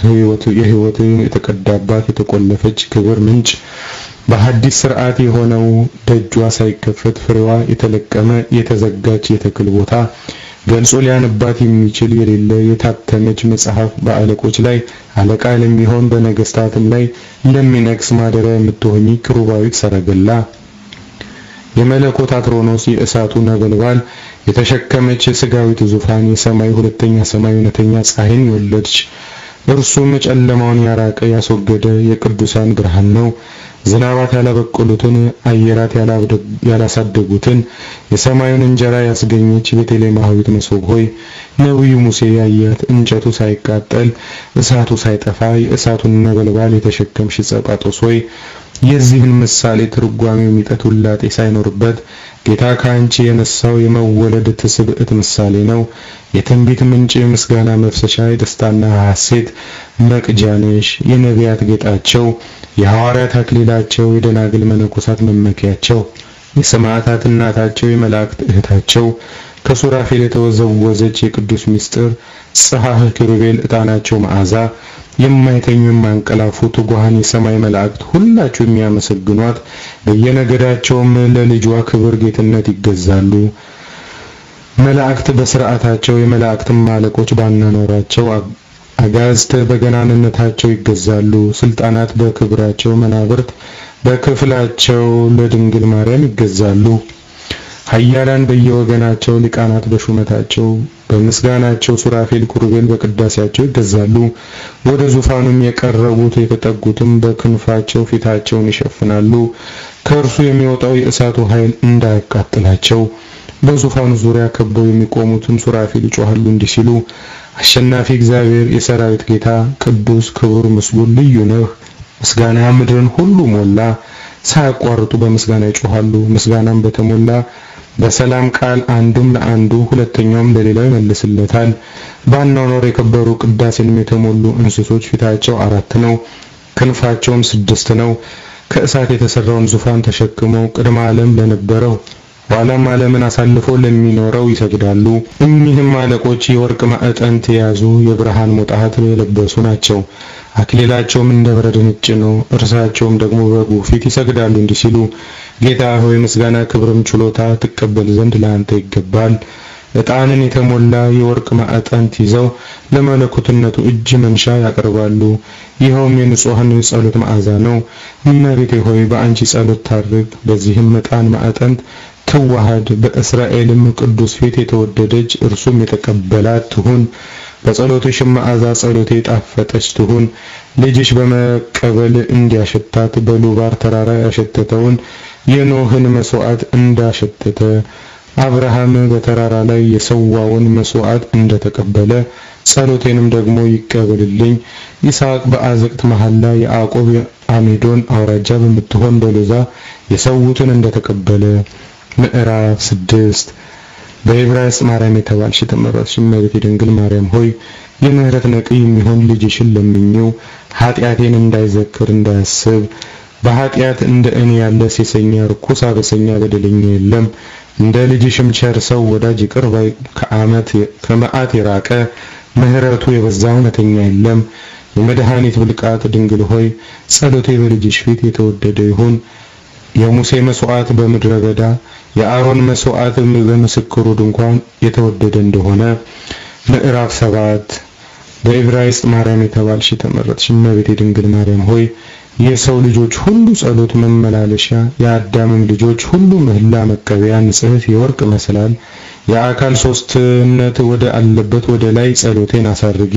የሕይወት የተቀዳባት የተቆለፈች ክብር ምንጭ በሐዲስ ስርዓት የሆነው ደጇ ሳይከፈት ፍሬዋ የተለቀመ የተዘጋች የተክል ቦታ ገልጾ ሊያንባት የሚችል የሌለ የታተመች መጽሐፍ በአለቆች ላይ አለቃ ለሚሆን በነገስታትም ላይ ለሚነግስ ማደሪያ የምትሆኚ ክሩባዊት ሰረገላ የመለኮት አትሮኖስ የእሳቱ ነበልባል የተሸከመች ስጋዊት ዙፋን የሰማይ ሁለተኛ ሰማይ እውነተኛ ፀሐይን የወለደች እርሱም ጨለማውን ያራቀ ያስወገደ የቅዱሳን ብርሃን ነው። ዝናባት ያላበቀሉትን አየራት ያላሳደጉትን የሰማዩን እንጀራ ያስገኘች ቤተልሔማዊት መሶብ ሆይ ነቢዩ ሙሴ ያያት እንጨቱ ሳይቃጠል እሳቱ ሳይጠፋ የእሳቱን ነበልባል የተሸከምሽ ጸጳጦስ ሆይ የዚህን ምሳሌ ትርጓሜ የሚጠት ውላጤ ሳይኖርበት ጌታ ከአንቺ የነሳው የመወለድ ትስብዕት ምሳሌ ነው። የትንቢት ምንጭ፣ ምስጋና መፍሰሻ፣ የደስታና ሐሴት መቅጃ ነሽ። የነቢያት ጌጣቸው፣ የሐዋርያት አክሊላቸው፣ የደናግል መነኮሳት መመኪያቸው፣ የሰማዕታት እናታቸው፣ የመላእክት እህታቸው ከሱራፌል የተወዘወዘች የቅዱስ ምስጢር ጽሐህ ኪሩቤል ዕጣናቸው መዓዛ የማይተኙ የማንቀላፉ ትጉሃን የሰማይ መላእክት ሁላችሁ የሚያመሰግኗት በየነገዳቸውም ለልጇ ክብር ጌትነት ይገዛሉ። መላእክት በስርዓታቸው የመላእክትም አለቆች ባናኖራቸው አጋዝት በገናንነታቸው ይገዛሉ። ስልጣናት በክብራቸው መናብርት በክፍላቸው ለድንግል ማርያም ይገዛሉ። ኃያላን በየወገናቸው ሊቃናት በሹመታቸው በምስጋናቸው ሱራፌል ኩሩቤል በቅዳሴያቸው ይገዛሉ። ወደ ዙፋኑም የቀረቡት የተጠጉትም በክንፋቸው ፊታቸውን ይሸፍናሉ። ከእርሱ የሚወጣው የእሳቱ ኃይል እንዳያቃጥላቸው በዙፋኑ ዙሪያ ከበው የሚቆሙትም ሱራፌል ይጮሃሉ እንዲህ ሲሉ አሸናፊ እግዚአብሔር የሰራዊት ጌታ ቅዱስ ክቡር ምስጉን ልዩ ነህ። ምስጋና ምድርን ሁሉ ሞላ። ሳያቋርጡ በምስጋና ይጮሃሉ። ምስጋናም በተሞላ በሰላም ቃል አንዱም ለአንዱ ሁለተኛውም ለሌላው ይመልስለታል። ባኗኗር የከበሩ ቅዳሴንም የተሞሉ እንስሶች ፊታቸው አራት ነው፣ ክንፋቸውም ስድስት ነው። ከእሳት የተሰራውን ዙፋን ተሸክመው ቅድመ ዓለም ለነበረው ኋላም ዓለምን አሳልፎ ለሚኖረው ይሰግዳሉ። እኚህም አለቆች የወርቅ ማዕጠንት የያዙ የብርሃን ሞጣት የለበሱ ናቸው። አክሊላቸውም እንደ በረድ ነጭ ነው። እርሳቸውም ደግሞ በጉ ፊት ይሰግዳሉ እንዲህ ሲሉ ጌታ ሆይ ምስጋና፣ ክብርም ችሎታ ትቀበል ዘንድ ለአንተ ይገባል። ዕጣንን የተሞላ የወርቅ ማዕጠንት ይዘው ለመለኮትነቱ እጅ መንሻ ያቀርባሉ። ይኸውም የንጹሐን ጸሎት መዓዛ ነው። እመቤቴ ሆይ በአንቺ ጸሎት ታርግ። በዚህም ዕጣን ማዕጠንት ትዋሃድ። በእስራኤልም ቅዱስ ፊት የተወደደች እርሱም የተቀበላት ትሁን። በጸሎትሽም መዓዛ ጸሎቴ ጣፈጠች ትሁን። ልጅሽ በመቀበል እንዲያሸታት በሉባር ተራራ ያሸተተውን የኖህን መስዋዕት እንዳሸተተ አብርሃም በተራራ ላይ የሰዋውን መስዋዕት እንደተቀበለ ጸሎቴንም ደግሞ ይቀበልልኝ። ይስሐቅ በአዘቅት መሐላ ያዕቆብ አሜዶን አውራጃ በምትሆን በሎዛ የሰዉትን እንደተቀበለ ምዕራፍ ስድስት በዕብራይስጥ ማርያም የተባልሽ የተመረጥሽ እመቤቴ ድንግል ማርያም ሆይ የምህረት ነቅይ የሚሆን ልጅሽን ለምኚው ኃጢአቴን እንዳይዘክር እንዳያስብ በኃጢአት እንደ እኔ ያለ ሴሰኛ ርኩስ አበሰኛ በደለኛ የለም። እንደ ልጅሽም ቸር ሰው ወዳጅ ይቅር ባይ ከዓመት ከመዓት የራቀ ምህረቱ የበዛ እውነተኛ የለም። የመድኃኒት ብልቃት ድንግል ሆይ ጸሎቴ በልጅሽ ፊት የተወደደ ይሁን። የሙሴ መስዋዕት በምድረ በዳ የአሮን መስዋዕት በምስክሩ ድንኳን የተወደደ እንደሆነ ምዕራፍ ሰባት በዕብራይስጥ ማርያም የተባልሽ የተመረጥሽ እመቤቴ ድንግል ማርያም ሆይ የሰው ልጆች ሁሉ ጸሎት መመላለሻ የአዳምም ልጆች ሁሉ ምህላ መቀበያ ንጽሕት የወርቅ መሰላል የአካል ሶስትነት ወደ አለበት ወደ ላይ ጸሎቴን አሳርጊ።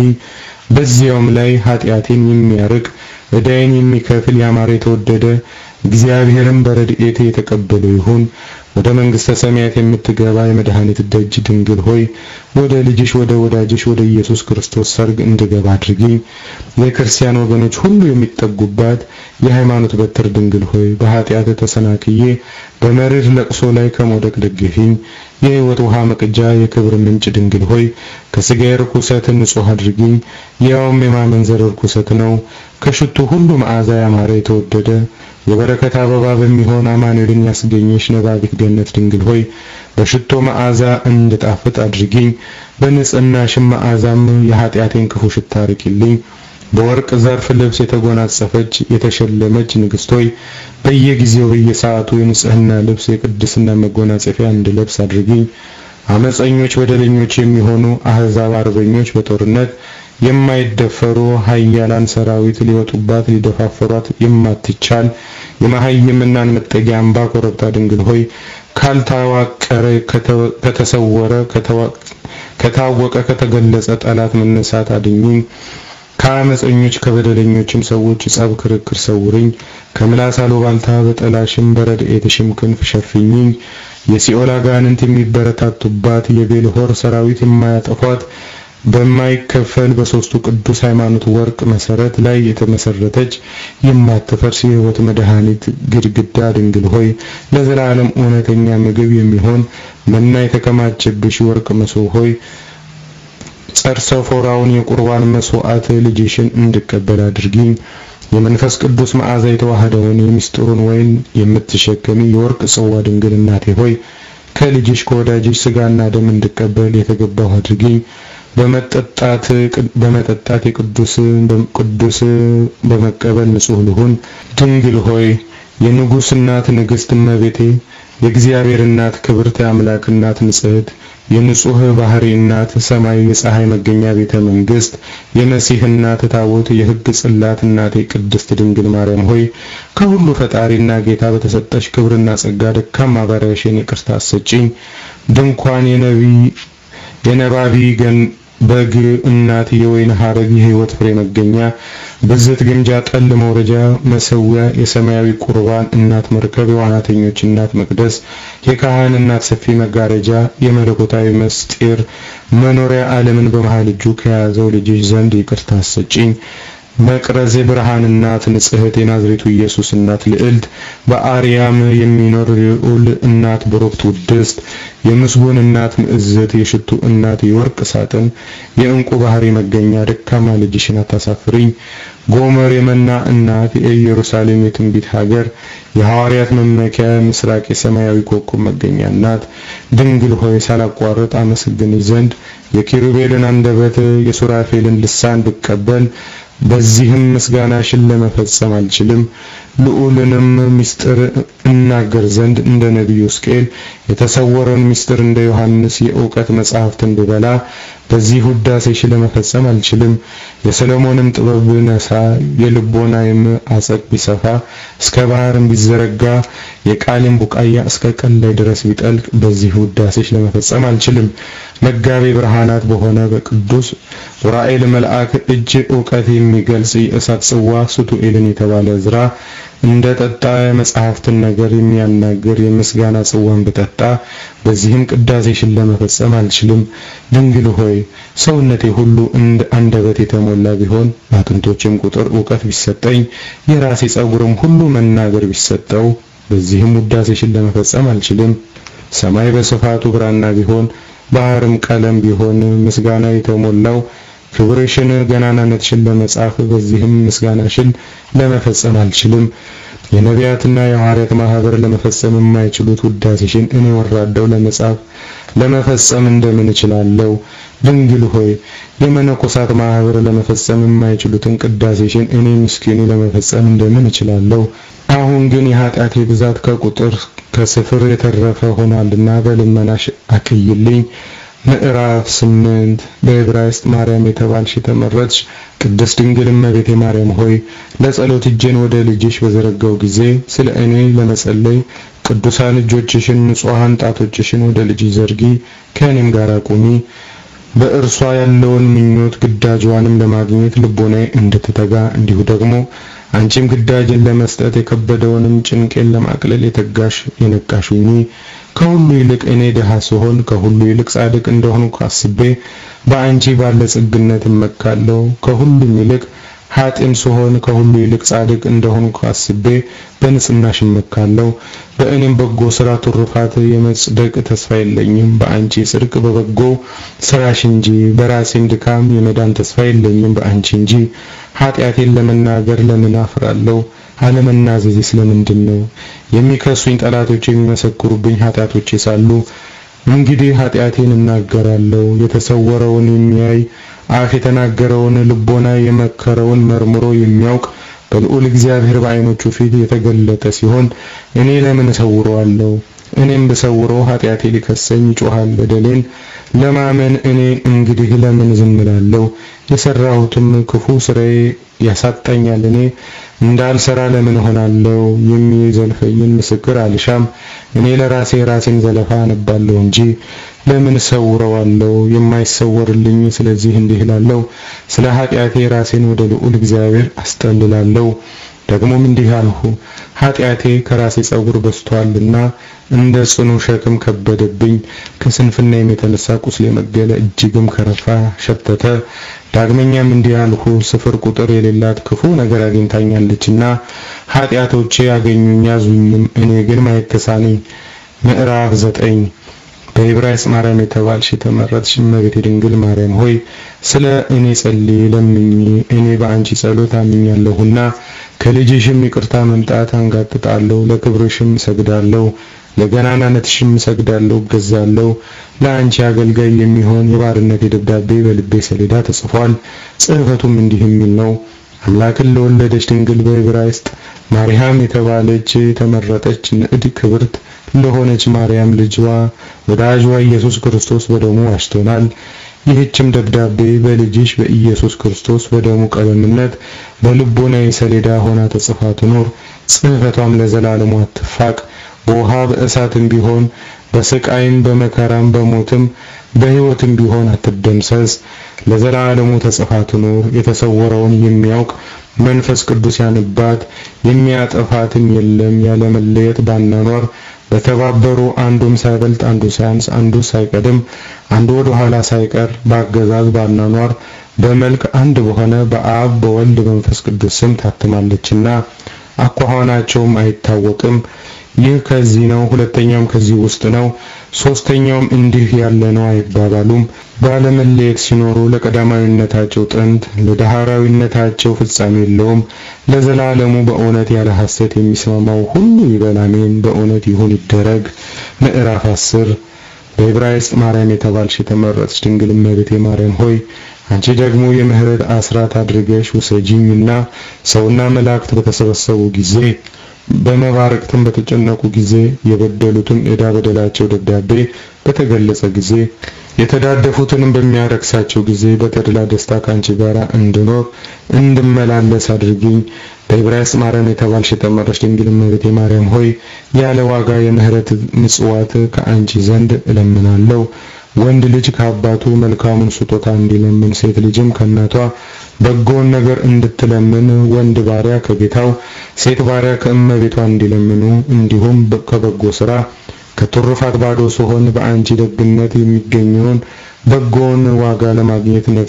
በዚያውም ላይ ኃጢአቴን የሚያርቅ ዕዳዬን የሚከፍል ያማረ የተወደደ እግዚአብሔርም በረድኤቴ የተቀበለ ይሁን። ወደ መንግሥተ ሰማያት የምትገባ የመድኃኒት ደጅ ድንግል ሆይ ወደ ልጅሽ ወደ ወዳጅሽ ወደ ኢየሱስ ክርስቶስ ሰርግ እንድገባ አድርጊኝ። የክርስቲያን ወገኖች ሁሉ የሚጠጉባት የሃይማኖት በትር ድንግል ሆይ በኃጢአት ተሰናክዬ በመሪር ለቅሶ ላይ ከመውደቅ ደግፊኝ። የሕይወት ውሃ መቅጃ የክብር ምንጭ ድንግል ሆይ ከሥጋዬ ርኩሰት ንጹሕ አድርጊኝ። ያውም የማመንዘር ርኩሰት ነው። ከሽቱ ሁሉ መዓዛ ያማረ የተወደደ የበረከት አበባ በሚሆን አማኑኤልን ያስገኘሽ ነባቢት ገነት ድንግል ሆይ በሽቶ መዓዛ እንድጣፍጥ አድርጊኝ። በንጽህናሽም መዓዛም የኃጢአቴን ክፉ ሽታ አርቂልኝ። በወርቅ ዘርፍ ልብስ የተጎናጸፈች የተሸለመች ንግሥት ሆይ በየጊዜው በየሰዓቱ የንጽህና ልብስ የቅድስና መጎናጸፊያ እንድለብስ አድርጊኝ። አመፀኞች በደለኞች የሚሆኑ አህዛብ አርበኞች በጦርነት የማይደፈሩ ኃያላን ሰራዊት ሊወጡባት ሊደፋፈሯት የማትቻል የመሃይምናን መጠጊያ አምባ ኮረብታ ድንግል ሆይ ካልታዋቀረ ከተሰወረ ከታወቀ ከተገለጸ ጠላት መነሳት አድኝኝ። ከአመፀኞች ከበደለኞችም ሰዎች ጸብ ክርክር ሰውርኝ። ከምላስ አሉባልታ በጠላሽም በረድኤትሽም ክንፍ ሸፍኝኝ። የሲኦል አጋንንት የሚበረታቱባት የቤልሆር ሰራዊት የማያጠፏት በማይከፈል በሶስቱ ቅዱስ ሃይማኖት ወርቅ መሰረት ላይ የተመሰረተች የማትፈርስ የሕይወት መድኃኒት ግድግዳ ድንግል ሆይ ለዘላለም እውነተኛ ምግብ የሚሆን መና የተከማቸብሽ ወርቅ መሶብ ሆይ ጸርሰፎራውን የቁርባን መስዋዕት ልጅሽን እንድቀበል አድርጊኝ። የመንፈስ ቅዱስ መዓዛ የተዋህደውን የሚስጥሩን ወይን የምትሸከሚ የወርቅ ጽዋ ድንግል እናቴ ሆይ ከልጅሽ ከወዳጅሽ ስጋና ደም እንድቀበል የተገባሁ አድርጊኝ። በመጠጣት በመጠጣት የቅዱስ ቅዱስ በመቀበል ንጹህ ልሁን። ድንግል ሆይ የንጉሥ እናት ንግሥት እመቤቴ የእግዚአብሔር እናት ክብርት የአምላክ እናት ንጽሕት የንጹህ ባህሪ እናት ሰማይ የፀሐይ መገኛ ቤተ መንግስት የመሲህ እናት ታቦት የሕግ ጽላት እናቴ ቅድስት ድንግል ማርያም ሆይ ከሁሉ ፈጣሪና ጌታ በተሰጠሽ ክብርና ጸጋ ደካማ ባሪያሽን ይቅርታ አሰጪኝ። ድንኳን የነቢይ የነባቢ ገን በግ እናት የወይን ሐረግ የሕይወት ፍሬ መገኛ ብዝት ግምጃ ጠል መውረጃ መሰዊያ የሰማያዊ ቁርባን እናት መርከብ የዋናተኞች እናት መቅደስ የካህን እናት ሰፊ መጋረጃ የመለኮታዊ ምስጢር መኖሪያ ዓለምን በመሃል እጁ ከያዘው ልጅሽ ዘንድ ይቅርታ አሰጪኝ። መቅረዝ የብርሃን እናት ንጽሕት የናዝሬቱ ኢየሱስ እናት ልዕልት በአርያም የሚኖር ልዑል እናት ብሩክት ውድስት የምስጉን እናት ምዕዝት የሽቱ እናት የወርቅ ሳጥን የእንቁ ባህሪ መገኛ ደካማ ልጅሽን አታሳፍሪኝ። ጎመር የመና እናት የኢየሩሳሌም የትንቢት ሀገር የሐዋርያት መመኪያ ምስራቅ የሰማያዊ ኮከብ መገኛ እናት ድንግል ሆይ ሳላቋርጥ አመሰግንሽ ዘንድ የኪሩቤልን አንደበት የሱራፌልን ልሳን ብቀበል በዚህም ምስጋናሽን ለመፈጸም አልችልም። ልዑልንም ምስጢር እናገር ዘንድ እንደ ነቢዩ ሕዝቅኤል የተሰወረን ምስጢር እንደ ዮሐንስ የእውቀት መጽሐፍትን ብበላ በዚህ ውዳሴሽ ለመፈጸም አልችልም። የሰለሞንም ጥበብ ብነሳ የልቦናዬም አጸቅ ቢሰፋ እስከ ባህርም ቢዘረጋ የቃሌም ቡቃያ እስከ ቀን ላይ ድረስ ቢጠልቅ በዚህ ውዳሴሽ ለመፈጸም አልችልም። መጋቤ ብርሃናት በሆነ በቅዱስ ዑራኤል መልአክ እጅ እውቀት የሚገልጽ የእሳት ጽዋ ሱቱኤልን የተባለ ዕዝራ እንደ ጠጣ የመጽሐፍትን ነገር የሚያናግር የምስጋና ጽዋን ብጠጣ በዚህም ቅዳሴሽን ለመፈጸም አልችልም። ድንግል ሆይ ሰውነቴ ሁሉ እንደ አንደበት የተሞላ ቢሆን በአጥንቶችም ቁጥር እውቀት ቢሰጠኝ የራሴ ጸጉርም ሁሉ መናገር ቢሰጠው በዚህም ውዳሴሽን ለመፈጸም አልችልም። ሰማይ በስፋቱ ብራና ቢሆን ባህርም ቀለም ቢሆን ምስጋና የተሞላው ክብርሽን ገናናነትሽን ለመጻፍ በዚህም ምስጋናሽን ለመፈጸም አልችልም። የነቢያትና የሐዋርያት ማህበር ለመፈጸም የማይችሉት ውዳሴሽን እኔ ወራደው ለመጻፍ ለመፈጸም እንደምን እችላለሁ? ድንግል ሆይ የመነኮሳት ማህበር ለመፈጸም የማይችሉትን ቅዳሴሽን እኔ ምስኪኑ ለመፈጸም እንደምን እችላለሁ? አሁን ግን የኃጢአቴ ብዛት ከቁጥር ከስፍር የተረፈ ሆኗልና በልመናሽ አቅይልኝ። ምዕራፍ ስምንት በዕብራይስጥ ማርያም የተባልሽ የተመረጥሽ ቅድስት ድንግል እመቤቴ ማርያም ሆይ ለጸሎት እጄን ወደ ልጅሽ በዘረጋው ጊዜ ስለ እኔ ለመጸለይ ቅዱሳን እጆችሽን ንጹሐን ጣቶችሽን ወደ ልጅሽ ዘርጊ፣ ከእኔም ጋር ቁሚ። በእርሷ ያለውን ምኞት ግዳጇንም ለማግኘት ልቦናዬ እንድትተጋ እንዲሁ ደግሞ አንቺም ግዳጅን ለመስጠት የከበደውንም ጭንቄን ለማቅለል የተጋሽ የነቃሽ ሁኚ። ከሁሉ ይልቅ እኔ ድሃ ስሆን ከሁሉ ይልቅ ጻድቅ እንደሆንኩ አስቤ በአንቺ ባለጸግነት እመካለሁ። ከሁሉም ይልቅ ኃጥእም ስሆን ከሁሉ ይልቅ ጻድቅ እንደሆንኩ አስቤ በንጽህናሽ እመካለሁ። በእኔም በጎ ስራ ትሩፋት የመጽደቅ ተስፋ የለኝም፣ በአንቺ ጽድቅ በበጎ ስራሽ እንጂ። በራሴም ድካም የመዳን ተስፋ የለኝም፣ በአንቺ እንጂ። ኃጢአቴን ለመናገር ለምን አፍራለሁ? አለመናዘዜ ስለምንድን ነው? የሚከሱኝ ጠላቶች የሚመሰክሩብኝ ኃጢአቶቼ ሳሉ እንግዲህ ኃጢአቴን እናገራለሁ። የተሰወረውን የሚያይ አፍ የተናገረውን ልቦና የመከረውን መርምሮ የሚያውቅ በልዑል እግዚአብሔር በዓይኖቹ ፊት የተገለጠ ሲሆን እኔ ለምን እሰውረዋለሁ? እኔም ብሰውረው ኃጢአቴ ሊከሰኝ ይጮሃል በደሌን ለማመን እኔ እንግዲህ ለምን ዝም እላለሁ? የሰራሁትም ክፉ ስራዬ ያሳጣኛል። እኔ እንዳልሰራ ለምን ሆናለሁ? የሚዘልፈኝን ምስክር አልሻም። እኔ ለራሴ ራሴን ዘለፋ አነባለሁ እንጂ ለምን ሰውረዋለሁ? የማይሰወርልኝ ስለዚህ እንዲህ እላለሁ፣ ስለ ኃጢአቴ ራሴን ወደ ልዑል እግዚአብሔር አስጠልላለሁ። ደግሞም እንዲህ አልሁ፣ ኃጢአቴ ከራሴ ጸጉር በዝቷልና እንደ ጽኑ ሸክም ከበደብኝ። ከስንፍናዬም የተነሳ ቁስሌ መገለ፣ እጅግም ከረፋ ሸተተ። ዳግመኛም እንዲህ አልሁ፣ ስፍር ቁጥር የሌላት ክፉ ነገር አግኝታኛለችና ኃጢአቶቼ ያገኙኝ ያዙኝም፣ እኔ ግን ማየት ተሳነኝ። ምዕራፍ ዘጠኝ በዕብራይስጥ ማርያም የተባልሽ የተመረጥሽ እመቤቴ ድንግል ማርያም ሆይ ስለ እኔ ጸልይ ለምኝ። እኔ በአንቺ ጸሎት አምኛለሁና ከልጅሽም ይቅርታ መምጣት አንጋጥጣለሁ። ለክብርሽም እሰግዳለሁ፣ ለገናናነትሽም እሰግዳለሁ፣ እገዛለሁ። ለአንቺ አገልጋይ የሚሆን የባርነት ደብዳቤ በልቤ ሰሌዳ ተጽፏል። ጽሕፈቱም እንዲህ የሚል ነው። አምላክን ለወለደች ድንግል በዕብራይስጥ ማርያም የተባለች የተመረጠች ንዕድ ክብርት ለሆነች ማርያም ልጅዋ ወዳጅዋ ኢየሱስ ክርስቶስ በደሙ ዋጅቶናል። ይህችም ደብዳቤ በልጅሽ በኢየሱስ ክርስቶስ በደሙ ቀለምነት በልቦናዊ ሰሌዳ ሆና ተጽፋ ትኖር። ጽሕፈቷም ለዘላለሙ አትፋቅ። በውሃ በእሳትም ቢሆን በስቃይም በመከራም በሞትም በሕይወትም ቢሆን አትደምሰስ። ለዘላለሙ ተጽፋ ትኖር። የተሰወረውን የሚያውቅ መንፈስ ቅዱስ ያንባት፣ የሚያጠፋትም የለም። ያለ መለየት ባናኗር በተባበሩ አንዱም ሳይበልጥ አንዱ ሳያንስ አንዱ ሳይቀድም አንዱ ወደ ኋላ ሳይቀር በአገዛዝ ባናኗር በመልክ አንድ በሆነ በአብ በወልድ መንፈስ ቅዱስ ስም ታትማለችና አኳኋናቸውም አይታወቅም። ይህ ከዚህ ነው፣ ሁለተኛውም ከዚህ ውስጥ ነው፣ ሶስተኛውም እንዲህ ያለ ነው አይባባሉም። ባለመለየት ሲኖሩ ለቀዳማዊነታቸው ጥንት ለዳህራዊነታቸው ፍጻሜ የለውም። ለዘላለሙ በእውነት ያለ ሐሰት የሚስማማው ሁሉ ይበል አሜን። በእውነት ይሁን ይደረግ። ምዕራፍ አስር በዕብራይስጥ ማርያም የተባልሽ የተመረጥሽ ድንግል እመቤቴ ማርያም ሆይ አንቺ ደግሞ የምህረት አስራት አድርገሽ ውሰጂኝና ሰውና መላእክት በተሰበሰቡ ጊዜ በመባረቅትም በተጨነቁ ጊዜ የበደሉትን ዕዳ በደላቸው ደብዳቤ በተገለጸ ጊዜ የተዳደፉትንም በሚያረክሳቸው ጊዜ በተድላ ደስታ ካንቺ ጋር እንድኖር እንድመላለስ አድርጊኝ። በዕብራይስጥ ማርያም የተባልሽ የተመረጥሽ ድንግል እመቤቴ ማርያም ሆይ ያለ ዋጋ የምህረት ምጽዋት ከአንቺ ዘንድ እለምናለሁ። ወንድ ልጅ ከአባቱ መልካሙን ስጦታ እንዲለምን፣ ሴት ልጅም ከእናቷ በጎውን ነገር እንድትለምን፣ ወንድ ባሪያ ከጌታው፣ ሴት ባሪያ ከእመቤቷ እንዲለምኑ፣ እንዲሁም ከበጎ ስራ ከትሩፋት ባዶ ስሆን በአንቺ ደግነት የሚገኘውን በጎውን ዋጋ ለማግኘት ነፍሴ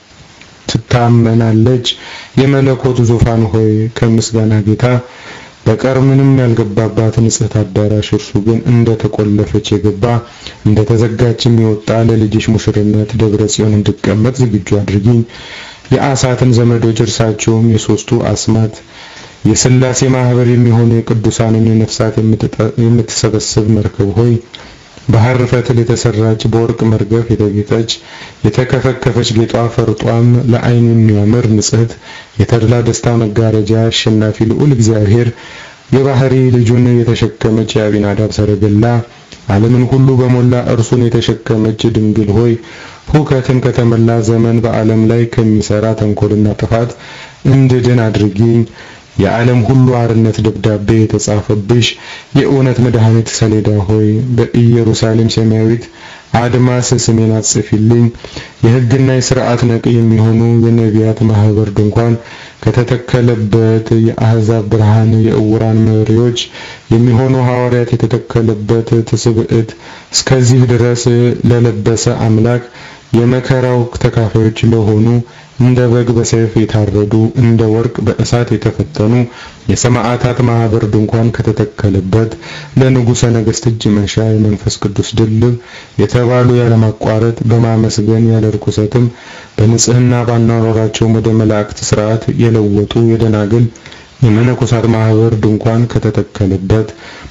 ትታመናለች። የመለኮት ዙፋን ሆይ ከምስጋና ጌታ በቀር ምንም ያልገባባት ንጽሕት አዳራሽ እርሱ ግን እንደ ተቆለፈች የገባ እንደ ተዘጋችም የወጣ ለልጅሽ ሙሽርነት ደብረ ጽዮን እንድቀመጥ ዝግጁ አድርጊኝ። የአሳትን ዘመዶች እርሳቸውም የሶስቱ አስማት የሥላሴ ማህበር የሚሆኑ የቅዱሳንን ነፍሳት የምትሰበስብ መርከብ ሆይ ባህር ፈትል የተሰራች በወርቅ መርገፍ የተጌጠች የተከፈከፈች ጌጧ ፈርጧም ለዓይን የሚያምር ንጽሕት የተድላ ደስታ መጋረጃ አሸናፊ ልዑል እግዚአብሔር የባህሪ ልጁን የተሸከመች የአቢናዳብ ሰረገላ ዓለምን ሁሉ በሞላ እርሱን የተሸከመች ድንግል ሆይ ሁከትን ከተመላ ዘመን በዓለም ላይ ከሚሰራ ተንኮልና ጥፋት እንድድን አድርጊኝ። የዓለም ሁሉ አርነት ደብዳቤ የተጻፈብሽ የእውነት መድኃኒት ሰሌዳ ሆይ በኢየሩሳሌም ሰማያዊት አድማስ ስሜን አጽፊልኝ። የሕግና የሥርዓት ነቅ የሚሆኑ የነቢያት ማህበር ድንኳን ከተተከለበት የአሕዛብ ብርሃን የእውራን መሪዎች የሚሆኑ ሐዋርያት የተተከለበት ትስብዕት እስከዚህ ድረስ ለለበሰ አምላክ የመከራው ተካፋዮች ለሆኑ እንደ በግ በሰይፍ የታረዱ እንደ ወርቅ በእሳት የተፈተኑ የሰማዕታት ማህበር ድንኳን ከተተከለበት ለንጉሠ ነገሥት እጅ መንሻ የመንፈስ ቅዱስ ድልብ የተባሉ ያለማቋረጥ በማመስገን ያለ ርኩሰትም በንጽህና ባናኖራቸው ወደ መላእክት ስርዓት የለወጡ የደናግል የመነኮሳት ማህበር ድንኳን ከተተከለበት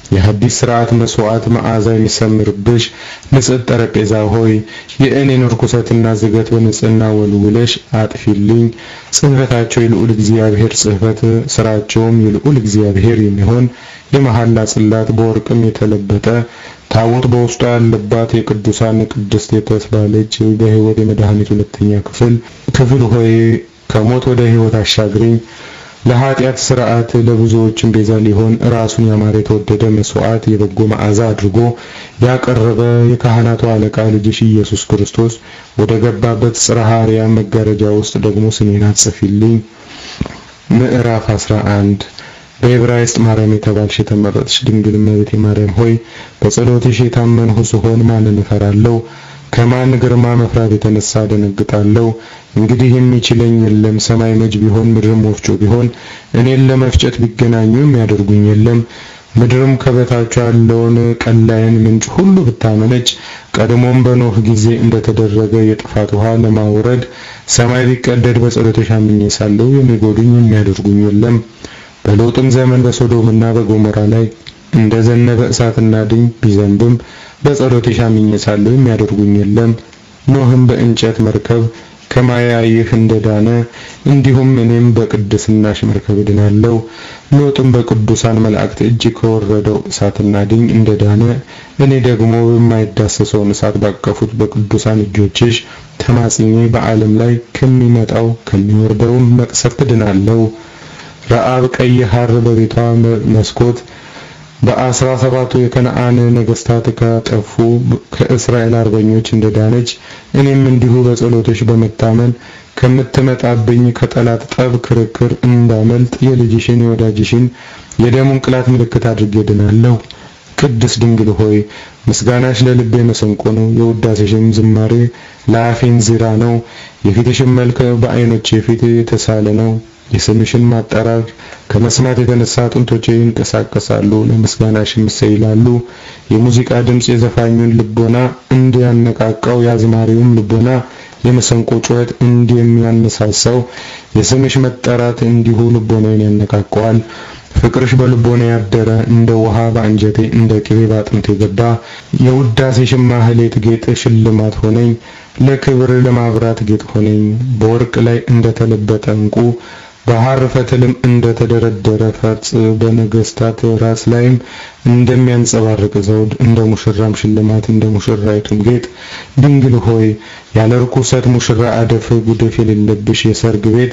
የሐዲስ ሥርዓት መስዋዕት መዓዛ የሚሰምርብሽ ንጽሕት ጠረጴዛ ሆይ የእኔን ርኩሰትና ዝገት በንጽሕና ወልውለሽ አጥፊልኝ። ጽሕፈታቸው የልዑል እግዚአብሔር ጽሕፈት፣ ሥራቸውም የልዑል እግዚአብሔር የሚሆን የመሐላ ጽላት በወርቅም የተለበጠ ታቦት በውስጧ ያለባት የቅዱሳን ቅድስት የተባለች በሕይወት የመድኃኒት ሁለተኛ ክፍል ክፍል ሆይ ከሞት ወደ ሕይወት አሻግሪኝ። ለኃጢአት ሥርዓት ለብዙዎችም ቤዛ ሊሆን ራሱን ያማረ የተወደደ መስዋዕት የበጎ መዓዛ አድርጎ ያቀረበ የካህናቱ አለቃ ልጅሽ ኢየሱስ ክርስቶስ ወደ ገባበት ጽርሐ አርያም መጋረጃ ውስጥ ደግሞ ስሜን አጽፊልኝ። ምዕራፍ 11 በዕብራይስጥ ማርያም የተባልሽ የተመረጥሽ ድንግል እመቤቴ ማርያም ሆይ በጸሎትሽ የታመንሁ ስሆን ማንን እፈራለሁ? ከማን ግርማ መፍራት የተነሳ ደነግጣለሁ? እንግዲህ የሚችለኝ የለም። ሰማይ መጅ ቢሆን ምድርም ወፍጮ ቢሆን እኔን ለመፍጨት ቢገናኙ የሚያደርጉኝ የለም። ምድርም ከበታቿ ያለውን ቀላይን ምንጭ ሁሉ ብታመነጭ ቀድሞም በኖህ ጊዜ እንደተደረገ የጥፋት ውሃ ለማውረድ ሰማይ ቢቀደድ በጸሎትሽ አምኜ ሳለሁ የሚጎዱኝ የሚያደርጉኝ የለም። በሎጥም ዘመን በሶዶምና በጎሞራ ላይ እንደ ዘነበ እሳትና ድኝ ቢዘንብም በጸሎትሽ አምኜ ሳለሁ የሚያደርጉኝ የለም። ኖህም በእንጨት መርከብ ከማያይህ እንደዳነ እንዲሁም እኔም በቅድስናሽ መርከብ እድናለሁ። ሎጥም በቅዱሳን መላእክት እጅ ከወረደው እሳትና ድኝ እንደዳነ እኔ ደግሞ በማይዳሰሰውን እሳት ባቀፉት በቅዱሳን እጆችሽ ተማጽኜ በዓለም ላይ ከሚመጣው ከሚወርደውም መቅሰፍት እድናለሁ። ረአብ ቀይ ሐር በቤቷ መስኮት በአስራ ሰባቱ የከነዓን ነገስታት ካጠፉ ከእስራኤል አርበኞች እንደዳነች እኔም እንዲሁ በጸሎቶች በመታመን ከምትመጣብኝ ከጠላት ጠብ ክርክር እንዳመልጥ የልጅሽን የወዳጅሽን የደሙን ቅላት ምልክት አድርጌ ድናለሁ። ቅድስት ድንግል ሆይ ምስጋናሽ ለልቤ መሰንቆ ነው፣ የውዳሴሽም ዝማሬ ለአፌን ዚራ ነው። የፊትሽም መልክ በዓይኖቼ ፊት የተሳለ ነው። የስምሽን ማጠራር ከመስማት የተነሳ አጥንቶቼ ይንቀሳቀሳሉ፣ ለምስጋናሽም ይሰይላሉ። የሙዚቃ ድምፅ የዘፋኙን ልቦና እንዲያነቃቃው የአዝማሪውም ልቦና የመሰንቆ ጩኸት እንደሚያነሳሳው የስምሽ መጠራት እንዲሁ ልቦናዬን ያነቃቀዋል። ፍቅርሽ በልቦና ያደረ እንደ ውሃ በአንጀቴ እንደ ቅቤ በአጥንቴ ገባ። የውዳሴሽም ማህሌት ጌጥ ሽልማት ሆነኝ፣ ለክብር ለማብራት ጌጥ ሆነኝ። በወርቅ ላይ እንደተለበጠ ዕንቁ በሐር ፈትልም እንደተደረደረ ፈርጥ በነገስታት ራስ ላይም እንደሚያንጸባርቅ ዘውድ እንደ ሙሽራም ሽልማት እንደ ሙሽራይቱም ጌጥ ድንግል ሆይ ያለ ርኩሰት ሙሽራ አደፍ ጉድፍ የሌለብሽ የሰርግ ቤት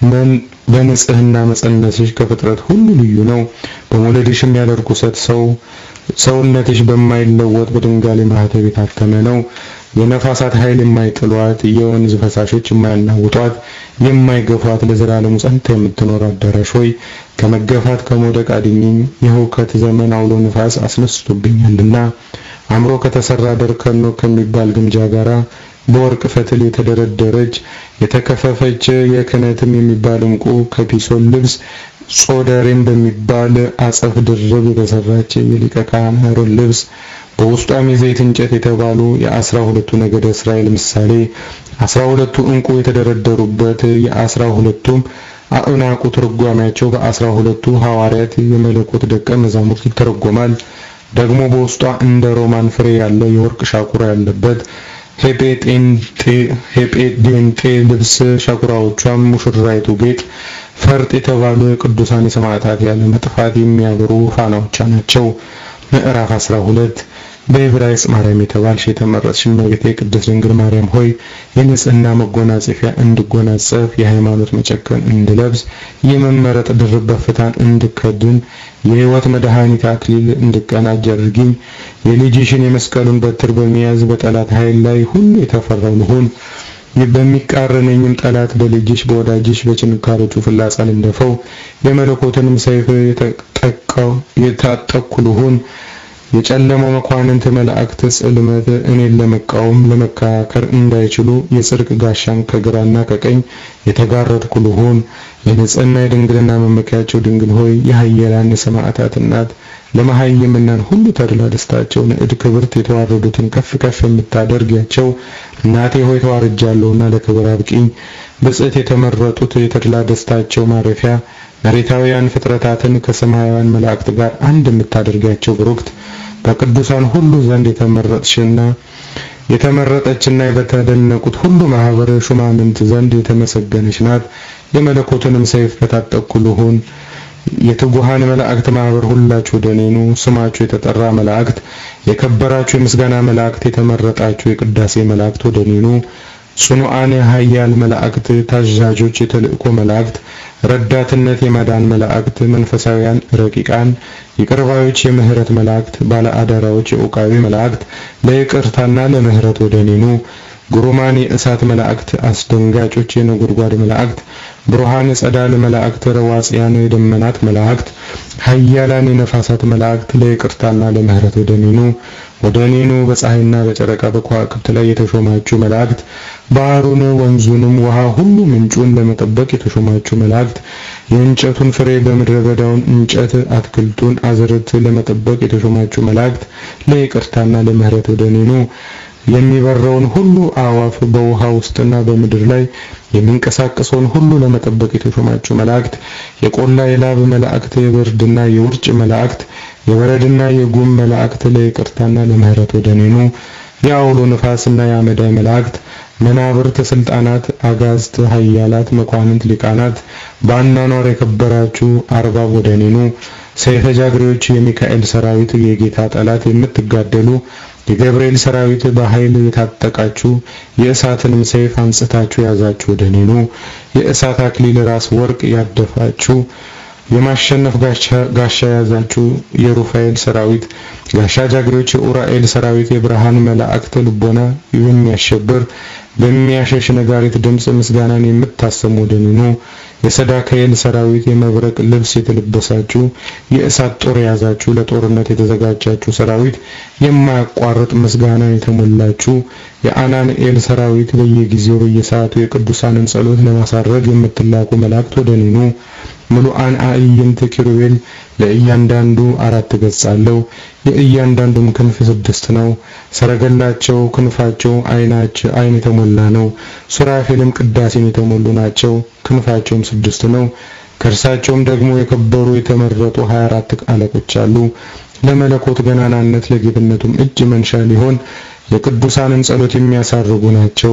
በንጽህና መጸነስሽ ከፍጥረት ሁሉ ልዩ ነው። በመውለድሽም ያለ ርኩሰት ሰው ሰውነትሽ በማይለወጥ በድንጋሌ ማህተብ የታተመ ነው። የነፋሳት ኃይል የማይጥሏት የወንዝ ፈሳሾች የማያናውጧት የማይገፏት ለዘላለሙ ጸንታ የምትኖር አዳራሽ ሆይ ከመገፋት ከመውደቅ አድኝኝ። የሁከት ዘመን አውሎ ንፋስ አስነስቶብኛልና አምሮ ከተሰራ ደርከኖ ከሚባል ግምጃ ጋራ በወርቅ ፈትል የተደረደረች የተከፈፈች የክህነትም የሚባል ዕንቁ ከፒሶን ልብስ ጾደሬም በሚባል አጸፍ ድርብ የተሰራች የሊቀ ካህን አሮን ልብስ በውስጧም የዘይት እንጨት የተባሉ የአስራ ሁለቱ ነገደ እስራኤል ምሳሌ አስራ ሁለቱ ዕንቁ የተደረደሩበት የአስራ ሁለቱም አእናቁ ትርጓሜያቸው በአስራ ሁለቱ ሐዋርያት የመለኮት ደቀ መዛሙርት ይተረጎማል። ደግሞ በውስጧ እንደ ሮማን ፍሬ ያለ የወርቅ ሻኩራ ያለበት ሄጴዴንጤ ልብስ ሻኩራዎቿም ሙሽራይቱ ጌጥ ፈርጥ የተባሉ የቅዱሳን የሰማዕታት ያለ መጥፋት የሚያበሩ ፋናዎቿ ናቸው። ምዕራፍ 12 በዕብራይስጥ ማርያም የተባልሽ የተመረጥሽ እመቤቴ ቅድስት ድንግል ማርያም ሆይ የንጽህና መጎናጸፊያ እንድጎናጸፍ የሃይማኖት መጨከን እንድለብስ የመመረጥ ድርብ በፍታን እንድከድን የሕይወት መድኃኒት አክሊል እንድቀናጅ አድርጊኝ። የልጅሽን የመስቀሉን በትር በመያዝ በጠላት ኃይል ላይ ሁሉ የተፈራው ልሁን። በሚቃረነኝም ጠላት በልጅሽ በወዳጅሽ በችንካሮቹ ፍላጻ ልንደፈው። የመለኮትንም ሰይፍ የተጠቃው የታጠቅኩ ልሁን። የጨለማው መኳንንት መላእክት ጽልመት እኔን ለመቃወም ለመከራከር እንዳይችሉ የጽድቅ ጋሻን ከግራና ከቀኝ የተጋረድኩ ልሁን። የንጽህና የድንግልና መመኪያቸው ድንግል ሆይ የኃያላን የሰማዕታት እናት ለመሃይምናን ሁሉ ተድላ ደስታቸው ንዕድ ክብርት የተዋረዱትን ከፍ ከፍ የምታደርጊያቸው እናቴ ሆይ ተዋርጃለሁና ለክብር አብቂኝ። ብጽዕት የተመረጡት የተድላ ደስታቸው ማረፊያ መሬታውያን ፍጥረታትን ከሰማያውያን መላእክት ጋር አንድ የምታደርጋቸው ብሩክት በቅዱሳን ሁሉ ዘንድ የተመረጥሽና የተመረጠችና በተደነቁት ሁሉ ማህበረ ሹማምንት ዘንድ የተመሰገነች ናት። የመለኮትንም ሰይፍ በታጠቅኩ ልሁን። የትጉሃን መላእክት ማህበር ሁላችሁ ወደ እኔ ኑ። ስማችሁ የተጠራ መላእክት፣ የከበራችሁ የምስጋና መላእክት፣ የተመረጣችሁ የቅዳሴ መላእክት ወደ እኔ ኑ። ጽኑዓን ኃያል መላእክት፣ ታዛዦች የተልእኮ መላእክት፣ ረዳትነት የማዳን መላእክት፣ መንፈሳውያን ረቂቃን፣ ይቅርባዮች የምህረት መላእክት፣ ባለ አደራዎች የዑቃዊ መላእክት፣ ለይቅርታና ለምህረት ወደ እኔ ኑ። ግሩማን የእሳት መላእክት፣ አስደንጋጮች የነጎድጓድ መላእክት፣ ብሩሃን የጸዳል መላእክት፣ ረዋጽያን የደመናት መላእክት፣ ኃያላን የነፋሳት መላእክት፣ ለይቅርታና ለምህረት ወደ እኔ ኑ። ወደ እኔ ኑ። በፀሐይና በጨረቃ በከዋክብት ላይ የተሾማችሁ መላእክት፣ ባህሩን፣ ወንዙንም፣ ውሃ ሁሉ ምንጩን ለመጠበቅ የተሾማችሁ መላእክት፣ የእንጨቱን ፍሬ በምድረ በዳውን እንጨት አትክልቱን አዝርት ለመጠበቅ የተሾማችሁ መላእክት፣ ለይቅርታና ለምህረት ወደ እኔ ኑ። የሚበረውን ሁሉ አዋፍ በውሃ ውስጥና በምድር ላይ የሚንቀሳቀሰውን ሁሉ ለመጠበቅ የተሾማችሁ መላእክት የቆላ የላብ መላእክት የብርድና የውርጭ መላእክት የበረድና የጉም መላእክት ለይቅርታና ለምህረት ወደ እኔ ኑ። የአውሎ ንፋስና የአመዳይ መላእክት መናብርት፣ ስልጣናት፣ አጋዝት፣ ኃያላት፣ መኳንንት፣ ሊቃናት በአኗኗር የከበራችሁ አርባብ ወደ እኔ ኑ። ሰይፈ ጃግሬዎች የሚካኤል ሰራዊት የጌታ ጠላት የምትጋደሉ የገብርኤል ሰራዊት በኃይል የታጠቃችሁ የእሳትንም ሰይፍ አንጽታችሁ ያዛችሁ ወደ እኔ ኑ። የእሳት አክሊል ራስ ወርቅ ያደፋችሁ የማሸነፍ ጋሻ ያዛችሁ የሩፋኤል ሰራዊት ጋሻ ጃግሬዎች የኡራኤል ሰራዊት የብርሃን መላእክት ልቦና የሚያሸብር በሚያሸሽ ነጋሪት ድምፅ ምስጋናን የምታሰሙ ወደ እኔ ኑ። የሰዳከኤል ሰራዊት የመብረቅ ልብስ የተለበሳችሁ የእሳት ጦር የያዛችሁ ለጦርነት የተዘጋጃችሁ ሰራዊት የማያቋርጥ ምስጋና የተሞላችሁ የአናንኤል ሰራዊት በየጊዜው በየሰዓቱ የቅዱሳንን ጸሎት ለማሳረግ የምትላኩ መላእክት ወደ እኔ ኑ። ምሉአን አዕይንት ኪሩቤል ለእያንዳንዱ አራት ገጽ አለው። የእያንዳንዱም ክንፍ ስድስት ነው። ሰረገላቸው ክንፋቸው አይናቸው አይን የተሞላ ነው። ሱራፌልም ቅዳሴን የተሞሉ ናቸው። ክንፋቸውም ስድስት ነው። ከእርሳቸውም ደግሞ የከበሩ የተመረጡ 24 አለቆች አሉ። ለመለኮት ገናናነት ለጌትነቱም እጅ መንሻ ሊሆን የቅዱሳንን ጸሎት የሚያሳርጉ ናቸው።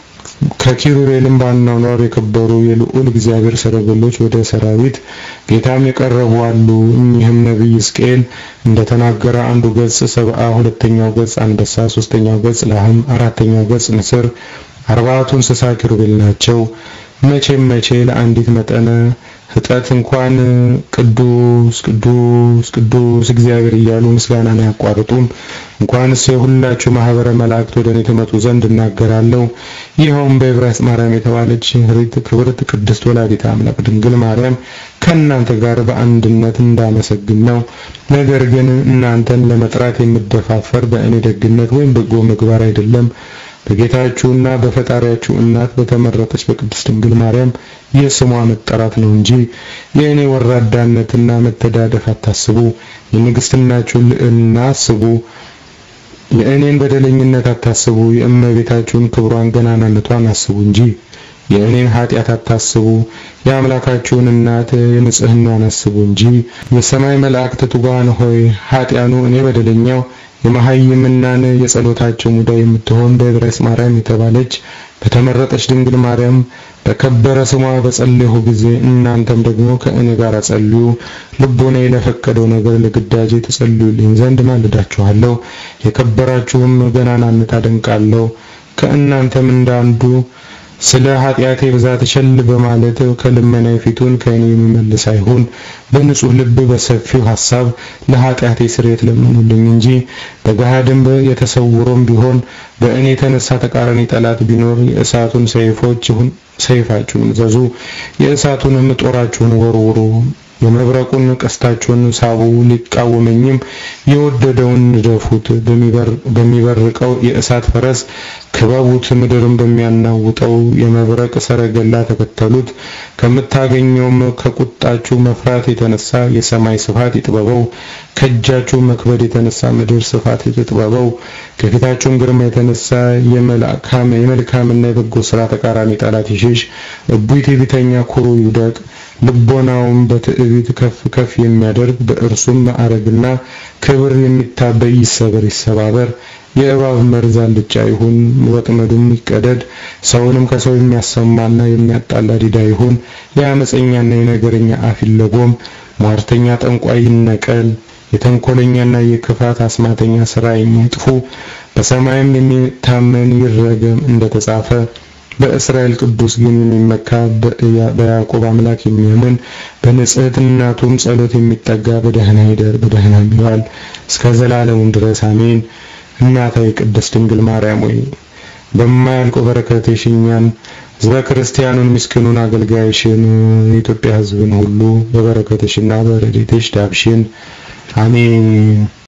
ከኪሩቤልም በአኗኗር የከበሩ የልዑል እግዚአብሔር ሰረገሎች ወደ ሰራዊት ጌታም የቀረቡ አሉ። እኚህም ነቢይ ሕዝቅኤል እንደተናገረ አንዱ ገጽ ሰብአ፣ ሁለተኛው ገጽ አንበሳ፣ ሶስተኛው ገጽ ላህም፣ አራተኛው ገጽ ንስር፣ አርባዕቱ እንስሳ ኪሩቤል ናቸው። መቼም መቼ ለአንዲት መጠነ ህጠት እንኳን ቅዱስ ቅዱስ ቅዱስ እግዚአብሔር እያሉ ምስጋናን አያቋርጡም። እንኳንስ የሁላችሁ ማህበረ መላእክት ወደ እኔ ትመጡ ዘንድ እናገራለሁ። ይኸውም በዕብራይስጥ ማርያም የተባለች ህሪት ክብርት ቅድስት ወላዲተ አምላክ ድንግል ማርያም ከእናንተ ጋር በአንድነት እንዳመሰግን ነው። ነገር ግን እናንተን ለመጥራት የምደፋፈር በእኔ ደግነት ወይም በጎ ምግባር አይደለም በጌታችሁና በፈጣሪያችሁ እናት በተመረጠች በቅድስት ድንግል ማርያም የስሟ መጠራት ነው እንጂ የእኔ ወራዳነትና መተዳደፍ አታስቡ። የንግስትናችሁን ልዕልና አስቡ። የእኔን በደለኝነት አታስቡ። የእመቤታችሁን ክብሯን ገናናነቷን አስቡ እንጂ የእኔን ኃጢአት አታስቡ። የአምላካችሁን እናት የንጽህናዋን አስቡ እንጂ። የሰማይ መላእክት ትጉሃን ሆይ ኃጢያኑ እኔ በደለኛው የመሐይምናን የጸሎታቸው ሙዳይ የምትሆን በዕብራይስጥ ማርያም የተባለች በተመረጠች ድንግል ማርያም በከበረ ስሟ በጸለይሁ ጊዜ እናንተም ደግሞ ከእኔ ጋር ጸልዩ። ልቦናዬ ለፈቀደው ነገር ለግዳጄ ተጸልዩልኝ ዘንድ ማልዳችኋለሁ። የከበራችሁም ገናናነት አደንቃለሁ። ከእናንተም እንዳንዱ ስለ ኃጢአቴ ብዛት ቸል በማለት ከልመናዬ ፊቱን ከእኔ የሚመልስ አይሁን። በንጹህ ልብ በሰፊው ሐሳብ ለኃጢአቴ ስርየት ለምኑልኝ እንጂ በገሃድም የተሰውሮም ቢሆን በእኔ የተነሳ ተቃራኒ ጠላት ቢኖር የእሳቱን ሰይፎች ይሁን ሰይፋችሁን ዘዙ፣ የእሳቱንም ጦራችሁን ወርውሩ፣ የመብረቁን ቀስታችሁን ሳቡ። ሊቃወመኝም የወደደውን ንደፉት፣ በሚበርቀው የእሳት ፈረስ ክበቡት፣ ምድርን በሚያናውጠው የመብረቅ ሰረገላ ተከተሉት። ከምታገኘውም ከቁጣችሁ መፍራት የተነሳ የሰማይ ስፋት ይጥበበው፣ ከእጃችሁ መክበድ የተነሳ ምድር ስፋት ይጥበበው። ከፊታችሁም ግርማ የተነሳ የመልካምና የበጎ ስራ ተቃራኒ ጠላት ይሽሽ። እቡይ ትዕቢተኛ ኩሩ ይውደቅ። ልቦናውን በትዕቢት ከፍ ከፍ የሚያደርግ በእርሱም ማዕረግና ክብር የሚታበይ ይሰበር ይሰባበር። የእባብ መርዝ አልጫ ይሁን፣ ወጥመዱም ይቀደድ። ሰውንም ከሰው የሚያሰማና የሚያጣላ ዲዳ ይሁን። የአመፀኛና የነገረኛ አፍ ይለጎም። ሟርተኛ ጠንቋይ ይነቀል። የተንኮለኛና የክፋት አስማተኛ ስራ የሚጥፉ በሰማይም የሚታመን ይረገም እንደተጻፈ በእስራኤል ቅዱስ ግን የሚመካ በያዕቆብ አምላክ የሚያምን በንጽሕት እናቱም ጸሎት የሚጠጋ በደህና ይደር በደህና ይዋል እስከ ዘላለሙም ድረስ አሜን። እናታዊ ቅድስት ድንግል ማርያም ሆይ በማያልቀው በረከትሽ እኛን ሕዝበ ክርስቲያኑን ምስኪኑን አገልጋይሽን የኢትዮጵያ ሕዝብን ሁሉ በበረከትሽና በረድኤትሽ ዳብሽን አሜን።